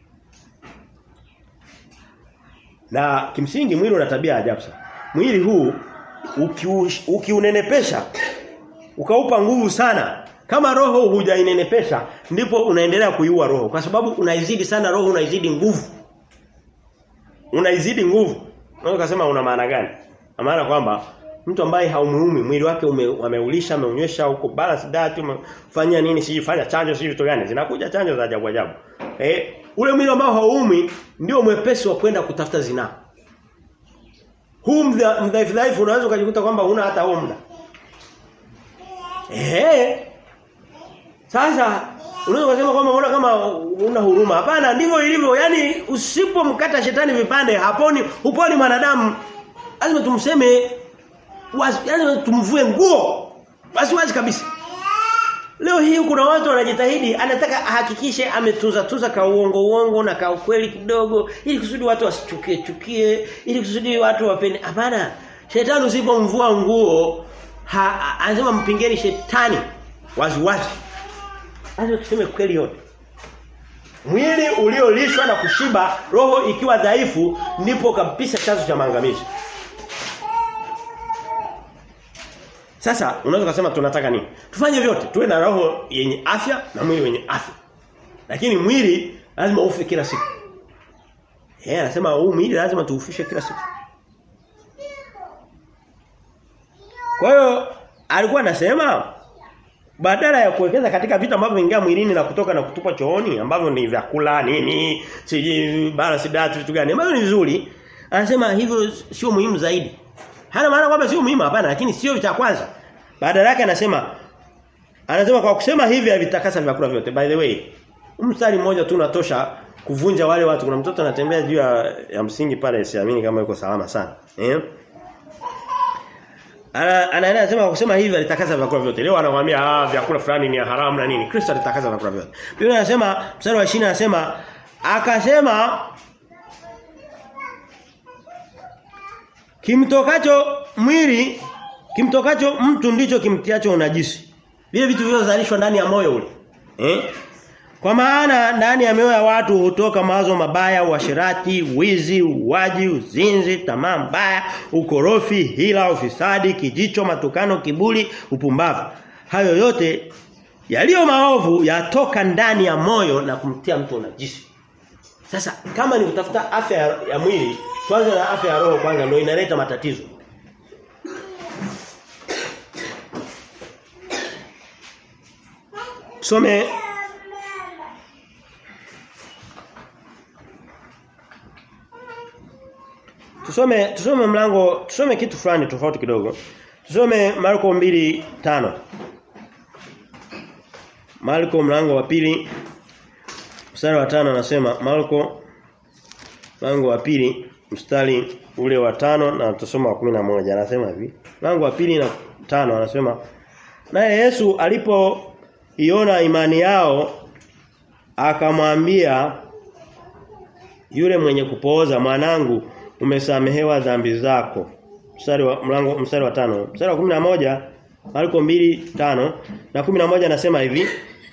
na kimsingi mwili una tabia ajabu sana mwili huu ukiunenepesha uki ukaupa nguvu sana kama roho hujainenepesha ndipo unaendelea kuiua roho kwa sababu unaizidi sana roho unaizidi nguvu unaizidi nguvu unaweza kusema una maana gani maana kwamba mtu ambaye haumuumi mwili wake ume, ameulisha ameunywesha huko balance diet umefanya nini sijifanya chanjo siji vitu gani zinakuja chanjo za ajabu ajabu eh ule mwili ambao hauumi ndio mwepesi wa kwenda kutafuta zinaa huu mdhaifu dhaifu unaweza ukajikuta kwamba huna hata huo muda eh sasa unaweza kusema kwamba unaona kama una huruma hapana ndivyo ilivyo yani usipomkata shetani vipande haponi uponi mwanadamu lazima tumseme wazi yani tumvue nguo basi wazi kabisa Leo hii kuna watu wanajitahidi anataka ahakikishe ametunza tuza ka uongo uongo na ka ukweli kidogo ili kusudi watu wasichukie chukie ili kusudi watu wapende hapana shetani usipomvua nguo anasema mpingeni shetani wazi wazi lazima tuseme kweli yote mwili uliolishwa na kushiba roho ikiwa dhaifu ndipo kabisa chanzo cha maangamizi Sasa unaweza kusema tunataka nini? Tufanye vyote. Tuwe na roho yenye afya na mwili wenye afya. Lakini mwili lazima ufe kila siku. Eh, anasema huu mwili lazima tuufishe kila siku. Kwa hiyo alikuwa anasema badala ya kuwekeza katika vitu ambavyo vingia mwilini na kutoka na kutupa chooni ambavyo ni vyakula nini siji balance diet vitu gani ambavyo ni vizuri anasema hivyo sio muhimu zaidi hana maana kwamba sio muhimu hapana lakini sio cha kwanza badala yake anasema anasema kwa kusema hivi havitakasa vyakula vyote by the way mstari mmoja tu unatosha kuvunja wale watu kuna mtoto anatembea juu ya, ya msingi pale siamini kama yuko salama sana eh ana anaenda anasema kusema hivi alitakasa vyakula vyote. Leo anakuambia ah vyakula fulani ni haramu na nini. Kristo alitakasa vyakula vyote. Biblia inasema mstari wa 20 anasema akasema kimtokacho mwili kimtokacho mtu ndicho kimtiacho unajisi. Vile vitu vilivyozalishwa ndani ya moyo ule. Eh? Kwa maana ndani ya mioyo ya watu hutoka mawazo mabaya, uasherati, wizi, uwaji, uzinzi, tamaa mbaya, ukorofi, hila, ufisadi, kijicho, matukano, kiburi, upumbavu. Hayo yote yaliyo maovu yatoka ndani ya moyo na kumtia mtu unajisi. Sasa kama ni kutafuta afya ya, ya mwili, kwanza na afya ya roho kwanza ndio inaleta matatizo. Some Tusome tusome mlango tusome kitu fulani tofauti kidogo. Tusome Marko 2:5. Marko mlango wa pili mstari wa tano anasema Marko mlango wa pili mstari ule wa tano na tusoma wa kumi na moja anasema hivi. Mlango wa pili na tano anasema naye Yesu alipoiona imani yao akamwambia yule mwenye kupooza mwanangu umesamehewa dhambi zako. Mstari wa mlango mstari wa tano Mstari wa kumi na moja Marko mbili tano na kumi na moja anasema hivi.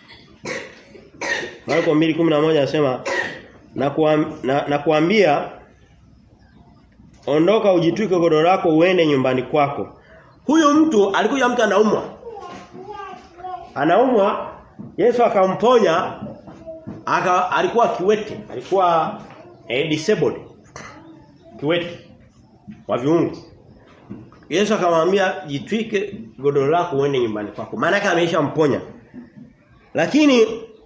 Marko mbili kumi na moja anasema na, kuam, na, na kuambia ondoka ujitwike godoro lako uende nyumbani kwako. Huyo mtu alikuja mtu anaumwa. Anaumwa Yesu akamponya aka alikuwa kiwete, alikuwa eh, disabled kiwete wa viungo. Yesu akamwambia jitwike godoro lako uende nyumbani kwako. Maana yake ameshamponya. Lakini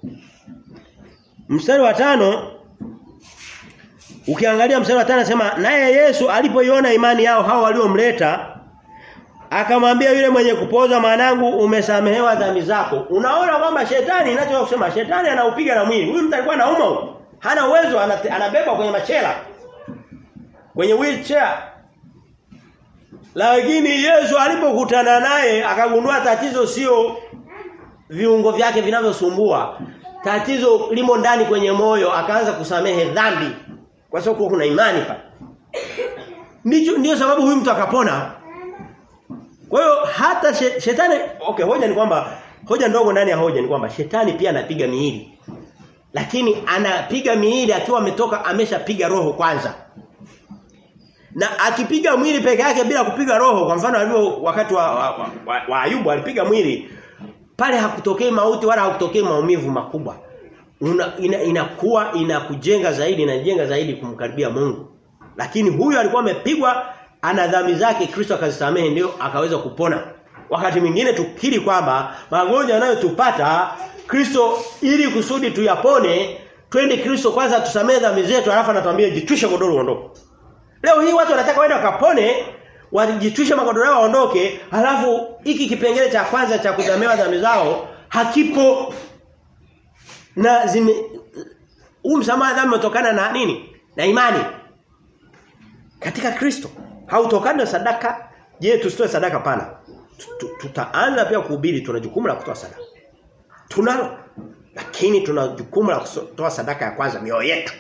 mstari wa tano ukiangalia mstari wa tano anasema naye Yesu alipoiona imani yao hao waliomleta akamwambia yule mwenye kupoza mwanangu umesamehewa dhambi zako. Unaona kwamba shetani inachoka kusema shetani anaupiga na mwili. Huyu mtu alikuwa anauma huko. Hana uwezo anabeba kwenye machela kwenye wheelchair. Lakini Yesu alipokutana naye akagundua tatizo sio viungo vyake vinavyosumbua. Tatizo limo ndani kwenye moyo, akaanza kusamehe dhambi kwa sababu kuna imani pale. Ndicho ndio sababu huyu mtu akapona. Kwa hiyo hata shetani okay hoja ni kwamba hoja ndogo ndani ya hoja ni kwamba shetani pia anapiga miili. Lakini anapiga miili akiwa ametoka ameshapiga roho kwanza. Na akipiga mwili peke yake bila kupiga roho kwa mfano alivyo wakati wa, wa, wa, wa Ayubu alipiga mwili pale hakutokei mauti wala hakutokei maumivu makubwa. Una, ina, inakuwa inakujenga zaidi inajenga zaidi kumkaribia Mungu. Lakini huyu alikuwa amepigwa ana dhambi zake Kristo akazisamehe ndio akaweza kupona. Wakati mwingine tukiri kwamba magonjwa yanayotupata Kristo ili kusudi tuyapone twende Kristo kwanza tusamehe dhambi zetu alafu anatuambia jitwishe godoro uondoke. Leo hii watu wanataka waende wakapone wajitwishe magodoro yao waondoke halafu hiki kipengele cha kwanza cha kusamehewa dhambi zao hakipo na zime huu msamaha dhambi umetokana na nini? Na imani katika Kristo. Hautokani na sadaka. Je, tusitoe sadaka pana? Tutaanza pia kuhubiri tuna jukumu la kutoa sadaka. Tunalo. Lakini tuna jukumu la kutoa sadaka ya kwanza mioyo yetu.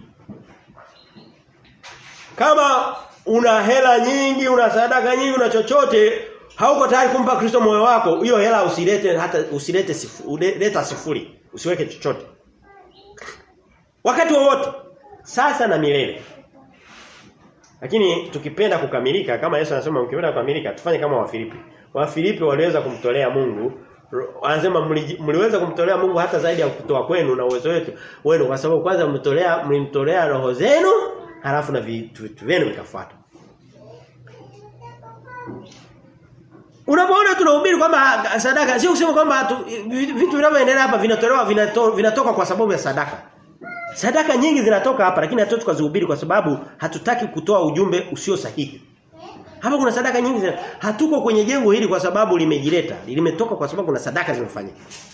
Kama una hela nyingi, una sadaka nyingi, una chochote, hauko tayari kumpa Kristo moyo wako, hiyo hela usilete hata usilete sifuri, leta sifuri. Usiweke chochote. Wakati wowote sasa na milele. Lakini tukipenda kukamilika kama Yesu anasema mkipenda kukamilika tufanye kama Wafilipi. Wafilipi waliweza kumtolea Mungu anasema mliweza kumtolea Mungu hata zaidi ya kutoa kwenu na uwezo wetu wenu kwa sababu kwanza mtolea mlimtolea roho zenu halafu na vitu vyenu vikafuata. Unapoona tunahubiri kwamba sadaka sio kusema kwamba vitu vinavyoendelea hapa vinatolewa vinato, vinatoka kwa sababu ya sadaka. Sadaka nyingi zinatoka hapa lakini hatutoki tukazihubiri kwa sababu hatutaki kutoa ujumbe usio sahihi. Hapa kuna sadaka nyingi zina, hatuko kwenye jengo hili kwa sababu limejileta. Limetoka kwa sababu kuna sadaka zimefanyika.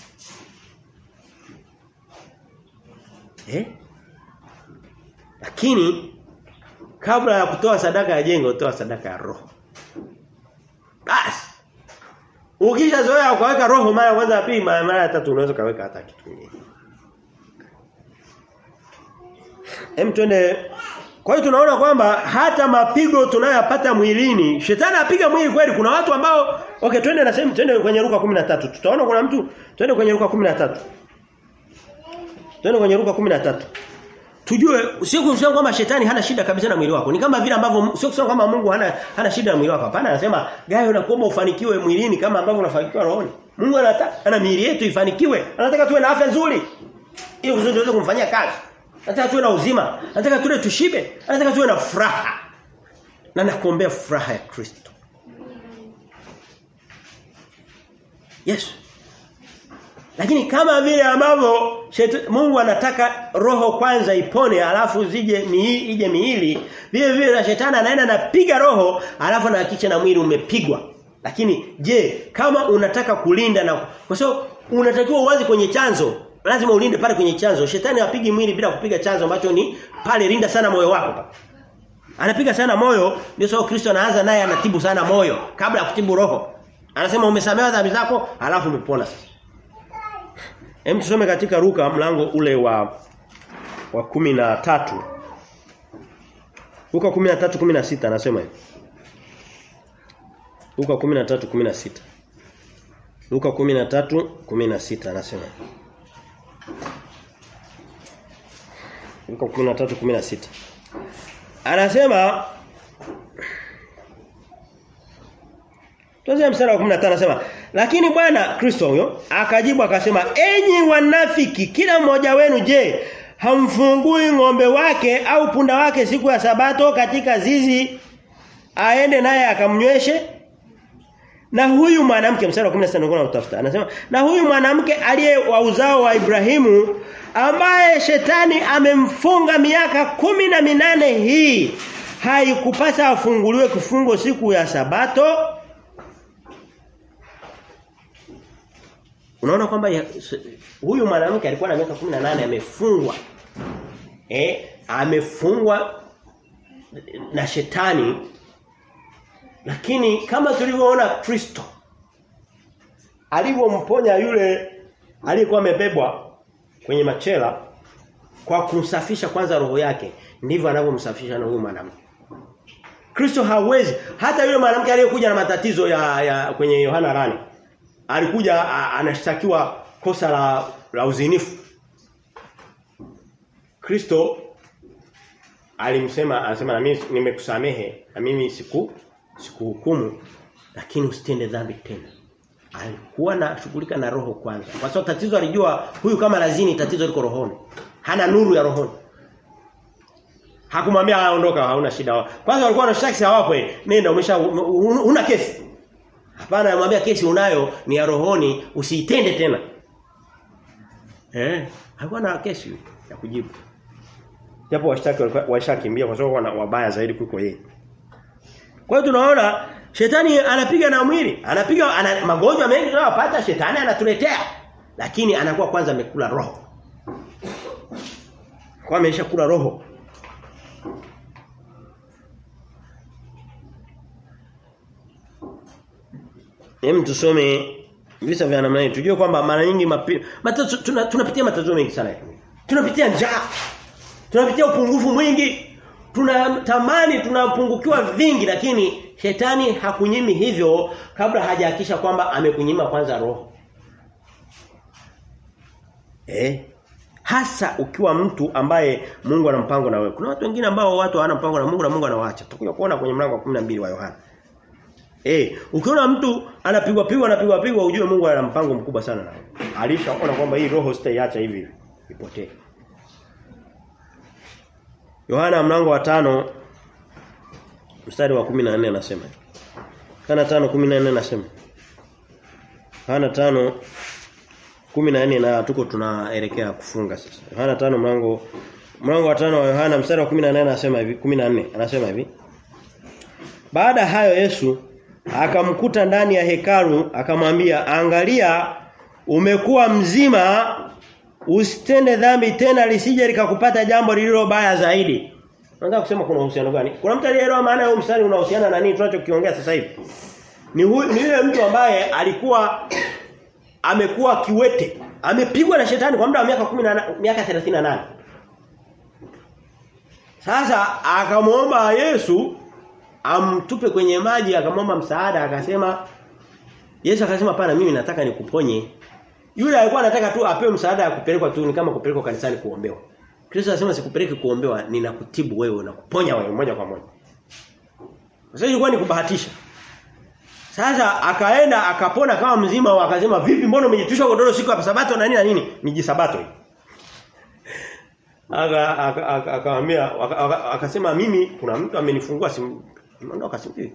Eh? Lakini kabla ya kutoa sadaka ya jengo toa sadaka ya roho. Basi. Ukishazoea ukaweka roho mara kwanza ya pili mara mara ya tatu unaweza kaweka hata kitu kingine. Hem twende kwa hiyo tunaona kwamba hata mapigo tunayoyapata mwilini, shetani apiga mwili kweli. Kuna watu ambao okay twende na sehemu twende kwenye Luka 13. Tutaona kuna mtu twende kwenye Luka 13. Twende kwenye Luka 13. Tujue sio kusema kwamba shetani hana shida kabisa na mwili wako. Ni kama vile ambavyo sio kusema kwamba Mungu hana hana shida na mwili wako. Hapana, anasema gayo na kuomba ufanikiwe mwilini kama ambavyo unafanikiwa rohoni. Mungu anataka ana miili yetu ifanikiwe. Anataka tuwe na afya nzuri. Ili kusudi tuweze kumfanyia kazi. Anataka tuwe na uzima. Anataka tule tushibe. Anataka tuwe na furaha. Na nakuombea furaha ya Kristo. Yes. Lakini kama vile ambavyo Mungu anataka roho kwanza ipone alafu zije miili ije miili vile vile na shetani anaenda anapiga roho alafu anahakikisha na mwili umepigwa. Lakini je, kama unataka kulinda na kwa sababu unatakiwa uanze kwenye chanzo lazima ulinde pale kwenye chanzo. Shetani hapigi mwili bila kupiga chanzo ambacho ni pale linda sana moyo wako pale. Anapiga sana moyo ndio sababu Kristo anaanza naye anatibu sana moyo kabla ya kutibu roho. Anasema umesamehewa dhambi zako alafu umepona sasa. Hem tusome katika Luka mlango ule wa wa 13. Luka 13:16 anasema hivi. Luka 13:16. Luka 13:16 anasema hivi. Luka 13:16. Anasema Tuanze mstari wa 15 anasema lakini Bwana Kristo huyo akajibu akasema enyi wanafiki kila mmoja wenu je hamfungui ng'ombe wake au punda wake siku ya sabato katika zizi aende naye akamnyweshe na huyu mwanamke mstari wa 16 ndio utafuta anasema na huyu mwanamke aliye wa uzao wa Ibrahimu ambaye shetani amemfunga miaka kumi na minane hii haikupasa afunguliwe kifungo siku ya sabato Unaona kwamba huyu mwanamke alikuwa na miaka 18 amefungwa. Eh, amefungwa na shetani. Lakini kama tulivyoona Kristo alivyomponya yule aliyekuwa amebebwa kwenye machela kwa kumsafisha kwanza roho yake, ndivyo anavyomsafisha na huyu mwanamke. Kristo hawezi hata yule mwanamke aliyekuja na matatizo ya, ya kwenye Yohana rani alikuja anashtakiwa kosa la la uzinifu. Kristo alimsema anasema na mimi nimekusamehe na mimi siku sikuhukumu lakini usitende dhambi tena. Alikuwa na shughulika na roho kwanza. Kwa sababu tatizo alijua huyu kama lazini tatizo liko rohoni. Hana nuru ya rohoni. Hakumwambia aondoka hauna shida. Kwanza walikuwa wanashtaki hawapo nenda umesha una kesi. Hapana anamwambia kesi unayo ni ya rohoni usiitende tena. Eh, alikuwa na kesi ya kujibu. Japo washtaki washakimbia kwa sababu wana wabaya zaidi kuliko yeye. Kwa hiyo tunaona shetani anapiga na mwili, anapiga ana, magonjwa mengi tunayopata shetani anatuletea. Lakini anakuwa kwanza amekula roho. Kwa amesha kula roho. Hem tusome visa vya namna hii. Tujue kwamba mara nyingi matatizo tuna, tunapitia matatizo mengi sana. Tunapitia njaa. Tunapitia upungufu mwingi. Tunatamani tunapungukiwa vingi lakini shetani hakunyimi hivyo kabla hajahakisha kwamba amekunyima kwanza roho. Eh? Hasa ukiwa mtu ambaye Mungu ana mpango na wewe. Kuna watu wengine ambao watu hawana mpango na Mungu na Mungu anawaacha. Tutakuja kuona kwenye mlango wa 12 wa Yohana. Eh, ukiona mtu anapigwa pigwa anapigwa pigwa ujue Mungu ana mpango mkubwa sana nawe. Alishaona kwamba hii roho sitaiacha hivi ipotee. Yohana mlango wa tano mstari wa 14 anasema. Kana 5:14 anasema. Yohana 5 14 na tuko tunaelekea kufunga sasa. Yohana 5 mlango mlango wa 5 wa Yohana mstari wa 18 anasema hivi 14 anasema hivi. Baada hayo Yesu akamkuta ndani ya hekalu akamwambia angalia umekuwa mzima usitende dhambi tena lisije likakupata jambo lililo baya zaidi. Nataka kusema kuna uhusiano gani? Kuna mtu aliyeelewa maana ya mstari unahusiana na nini tunachokiongea sasa hivi? Ni huyu ni yule mtu ambaye alikuwa amekuwa kiwete. Amepigwa na shetani kwa muda wa miaka 10 miaka 38. Sasa akamwomba Yesu amtupe kwenye maji akamwomba msaada akasema Yesu akasema pana mimi nataka nikuponye. Yule alikuwa anataka tu apewe msaada ya kupelekwa tu ni kama kupelekwa kanisani kuombewa. Kristo anasema sikupeleki kuombewa ninakutibu wewe na kuponya wewe moja kwa moja. Sasa ilikuwa ni kubahatisha. Sasa akaenda akapona kama mzima akasema vipi mbona umejitwisha godoro siku ya sabato na nini na nini? Miji sabato hii. Aka akamwambia akasema mimi kuna mtu amenifungua simu ondoka simpi.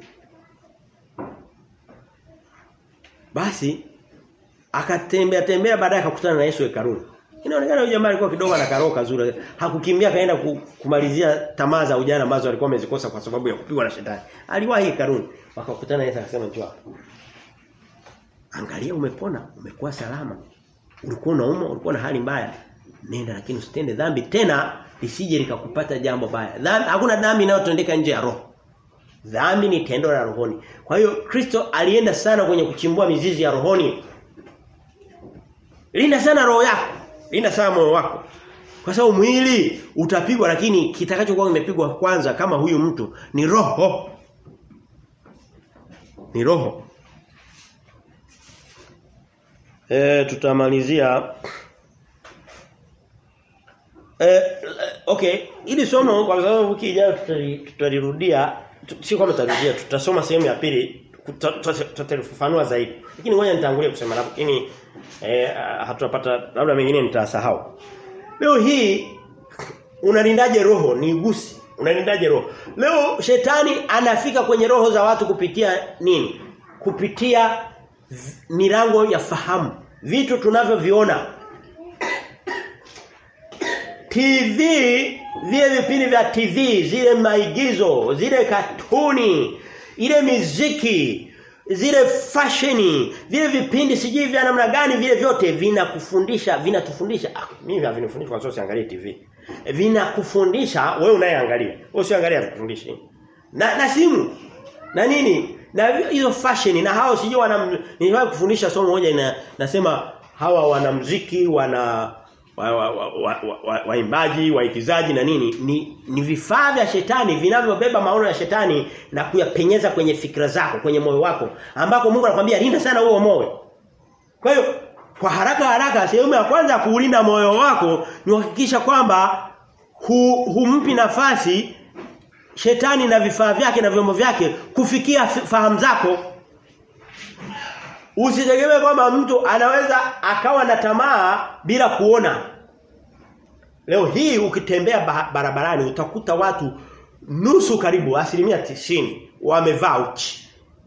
Basi akatembea tembea baadaye akakutana na Yesu hekaluni. Inaonekana huyu jamaa alikuwa kidogo na karoka zuri. Hakukimbia kaenda kumalizia tamaa za ujana ambazo alikuwa amezikosa kwa sababu ya kupigwa na shetani. Aliwahi hekaluni. Wakakutana Yesu akasema njoo hapa. Angalia umepona, umekuwa salama. Ulikuwa unauma, ulikuwa na hali mbaya. Nenda lakini usitende dhambi tena lisije likakupata jambo baya. Dhambi hakuna dhambi inayotendeka nje ya roho. Dhambi ni tendo la rohoni. Kwa hiyo Kristo alienda sana kwenye kuchimbua mizizi ya rohoni. Linda sana roho yako. Linda sana moyo wako. Kwa sababu mwili utapigwa lakini kitakachokuwa kimepigwa kwanza kama huyu mtu ni roho. Ni roho. E, tutamalizia Eh okay, ili somo kwa sababu wiki ijayo tutalirudia, si kama tutarudia, tutasoma sehemu ya pili tutalifafanua zaidi. Lakini ngoja nitangulie kusema hapo, lakini eh hatutapata labda mengine nitasahau. Leo hii unalindaje roho? Ni gusi. Unalindaje roho? Leo shetani anafika kwenye roho za watu kupitia nini? Kupitia milango ya fahamu. Vitu tunavyoviona TV vile vipindi vya TV zile maigizo zile katuni ile miziki zile fasheni vile vipindi sijui vya namna gani vile vyote vinakufundisha vinatufundisha ah, mimi havinifundisha kwa sababu siangalie TV vinakufundisha wewe unayeangalia wewe usiangalia vifundishi na na simu na nini na hizo fashion na hao sijui wana niliwahi kufundisha somo moja ina nasema hawa wanamuziki wana waimbaji wa, wa, wa, wa waigizaji na nini ni, ni vifaa vya shetani vinavyobeba maono ya shetani na kuyapenyeza kwenye fikra zako kwenye moyo wako ambako Mungu anakuambia linda sana huo moyo kwa hiyo kwa haraka haraka sehemu ya kwanza kuulinda moyo wako ni kuhakikisha kwamba hu, humpi nafasi shetani na vifaa vyake na vyombo vyake kufikia fahamu zako Usitegemee kwamba mtu anaweza akawa na tamaa bila kuona. Leo hii ukitembea barabarani utakuta watu nusu karibu asilimia tisini wamevaa uchi.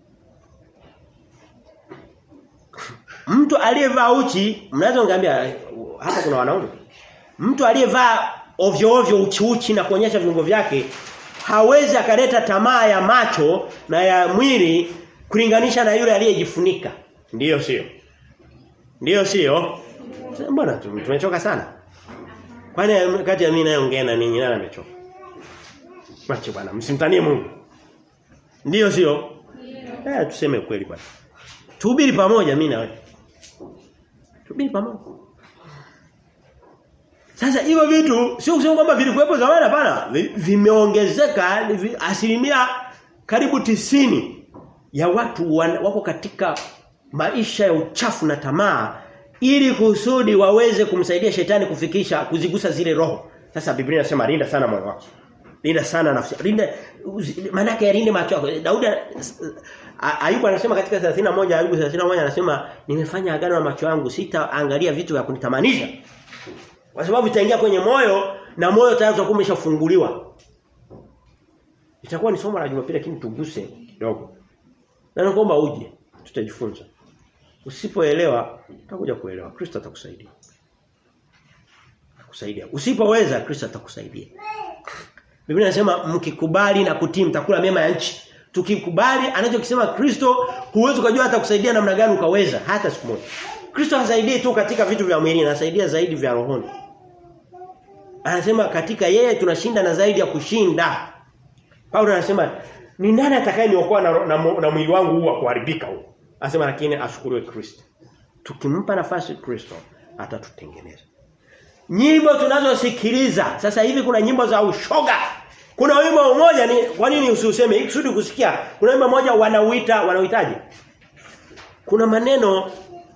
Mtu aliyevaa uchi, mnaweza ngambia hapa kuna wanaume. Mtu aliyevaa ovyo ovyo uchi uchi na kuonyesha viungo vyake hawezi akaleta tamaa ya macho na ya mwili kulinganisha na yule aliyejifunika. Ndiyo sio. Ndiyo sio. Mbona tumechoka sana? Kwani kati ya mimi nayeongea na ninyi nani amechoka? Macho bwana, msimtanie Mungu. Ndiyo sio? Eh tuseme kweli bwana. Tuhubiri pamoja mimi na wewe. Tuhubiri pamoja. Sasa hivyo vitu sio kusema kwamba vilikuwepo zamani hapana, vimeongezeka asilimia karibu tisini ya watu wako katika maisha ya uchafu na tamaa ili kusudi waweze kumsaidia shetani kufikisha kuzigusa zile roho. Sasa Biblia inasema linda sana moyo wako. Linda sana nafsi. Linda maana yake linde macho yako. Daudi Ayubu anasema katika 31 Ayubu 31 anasema nimefanya agano na macho yangu sitaangalia vitu vya kunitamanisha. Kwa sababu itaingia kwenye moyo na moyo tayari utakuwa umeshafunguliwa. Itakuwa ni somo la Jumapili lakini tuguse kidogo. Na naomba uje tutajifunza. Usipoelewa utakuja kuelewa. Kristo atakusaidia. Atakusaidia. Usipoweza Kristo atakusaidia. Biblia inasema mkikubali na kutii mtakula mema ya nchi. Tukikubali anachokisema Kristo huwezi kujua atakusaidia namna gani ukaweza hata siku moja. Kristo hasaidii tu katika vitu vya mwili, anasaidia zaidi vya rohoni. Anasema katika yeye tunashinda na zaidi ya kushinda. Paulo anasema ni nani atakayeniokoa na, na, na, na mwili wangu huu wa kuharibika huu? Anasema lakini ashukuriwe Kristo. Tukimpa nafasi Kristo atatutengeneza. Nyimbo tunazosikiliza sasa hivi kuna nyimbo za ushoga. Kuna wimbo mmoja ni kwa nini usiuseme ikusudi kusikia? Kuna wimbo mmoja wanauita wanauitaje? Kuna maneno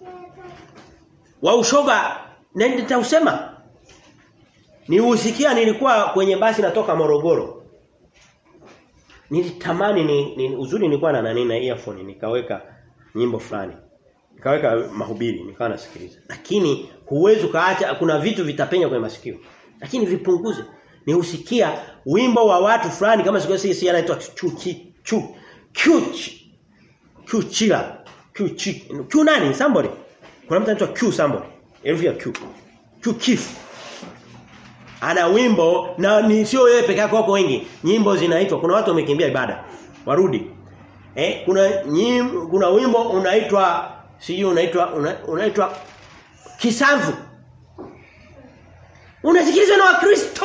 wa ushoga na nitausema. Niusikia nilikuwa kwenye basi natoka Morogoro. Nilitamani ni, ni uzuri nilikuwa na nani na earphone nikaweka nyimbo fulani. Nikaweka mahubiri nikawa nasikiliza. Lakini huwezi kaacha kuna vitu vitapenya kwenye masikio. Lakini vipunguze. Ni usikia wimbo wa watu fulani kama siku sisi anaitwa chuchi chu chuchi chuchila chuchi chu nani somebody kuna mtu anaitwa Q somebody herufi ya Q Q chief ana wimbo na ni sio yeye peke yake wako wengi nyimbo zinaitwa kuna watu wamekimbia ibada warudi eh kuna nyim, kuna wimbo unaitwa sijui unaitwa una, unaitwa kisamvu unasikiliza na wakristo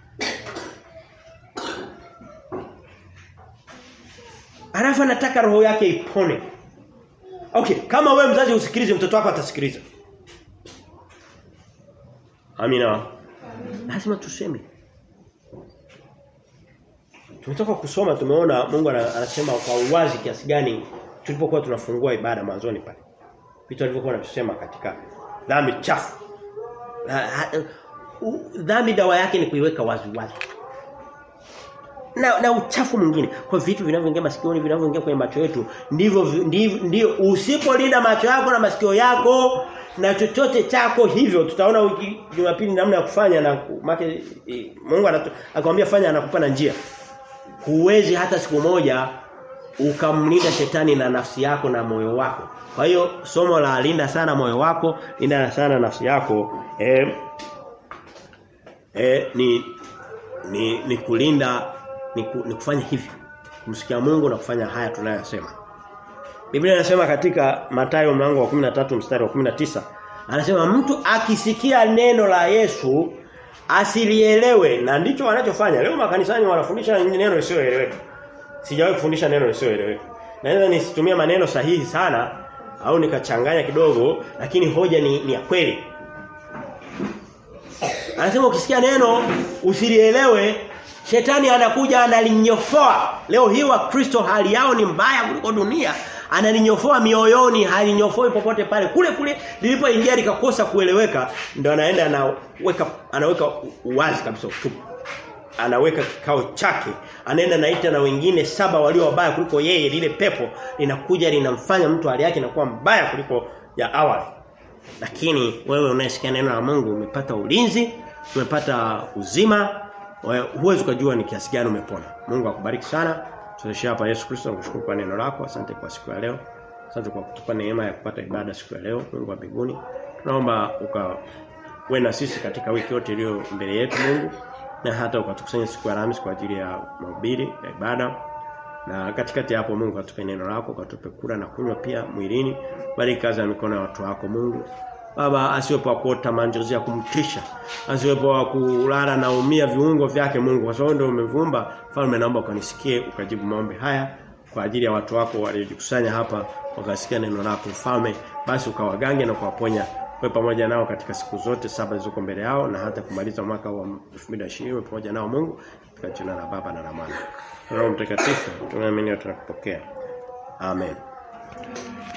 Alafu anataka roho yake ipone. Okay, kama wewe mzazi usikilize mtoto wako atasikiliza. Amina. Lazima tuseme. Tumetoka kusoma tumeona Mungu anasema kwa uwazi kiasi gani tulipokuwa tunafungua ibada mwanzoni pale. Vitu alivyokuwa anasema katika dhambi chafu. Dhambi dawa yake ni kuiweka wazi wazi na, na uchafu mwingine kwa vitu vinavyoingia masikioni vinavyoingia kwenye macho yetu ndivyo ndivyo ndio usipolinda macho yako na masikio yako na chochote chako hivyo tutaona wiki Jumapili namna ya kufanya na make Mungu akamwambia fanya anakupa na njia huwezi hata siku moja ukamlinda shetani na nafsi yako na moyo wako kwa hiyo somo la linda sana moyo wako linda sana nafsi yako eh, eh, ni ni ni kulinda ni, ku, ni kufanya hivi kumsikia Mungu na kufanya haya tunayosema Biblia inasema katika Mathayo mlango wa 13 mstari wa 19 anasema mtu akisikia neno la Yesu asilielewe na ndicho wanachofanya leo makanisani wanafundisha neno lisioeleweka sijawahi kufundisha neno lisioeleweka naweza nisitumie maneno sahihi sana au nikachanganya kidogo lakini hoja ni, ni ya kweli Anasema ukisikia neno usilielewe Shetani anakuja analinyofoa. Leo hii wa Kristo hali yao ni mbaya kuliko dunia. Analinyofoa mioyoni, halinyofoi popote pale. Kule kule lilipoingia likakosa kueleweka, ndio anaenda anaweka anaweka uwazi kabisa utupu. Anaweka kikao chake, anaenda naita na wengine saba walio wabaya kuliko yeye, lile pepo linakuja linamfanya mtu hali yake inakuwa mbaya kuliko ya awali. Lakini wewe unayesikia neno la Mungu umepata ulinzi, umepata uzima, huwezi kujua ni kiasi gani umepona. Mungu akubariki sana. Tunashia hapa Yesu Kristo nakushukuru kwa neno lako. Asante kwa siku ya leo. Asante kwa kutupa neema ya kupata ibada siku ya leo. Mungu wa mbinguni. Tunaomba ukawe na sisi katika wiki yote iliyo mbele yetu Mungu na hata ukatukusanya siku ya Alhamisi kwa ajili ya mahubiri ya ibada. Na katikati hapo Mungu atupe neno lako, katupe kula na kunywa pia mwilini. Bariki kazi ya mikono ya watu wako Mungu. Baba asiwepo kuota manjozi ya kumtisha. Asiwepo kulala na umia viungo vyake Mungu. Kwa sababu ndio umevumba. Falme naomba ukanisikie ukajibu maombi haya kwa ajili ya watu wako waliojikusanya hapa wakasikia neno lako mfalme basi ukawagange na kuwaponya wewe pamoja nao katika siku zote saba zilizoko mbele yao na hata kumaliza mwaka wa 2020 pamoja nao Mungu katika jina la Baba na la Mwana. Roho Mtakatifu tunaamini tunakupokea. Amen.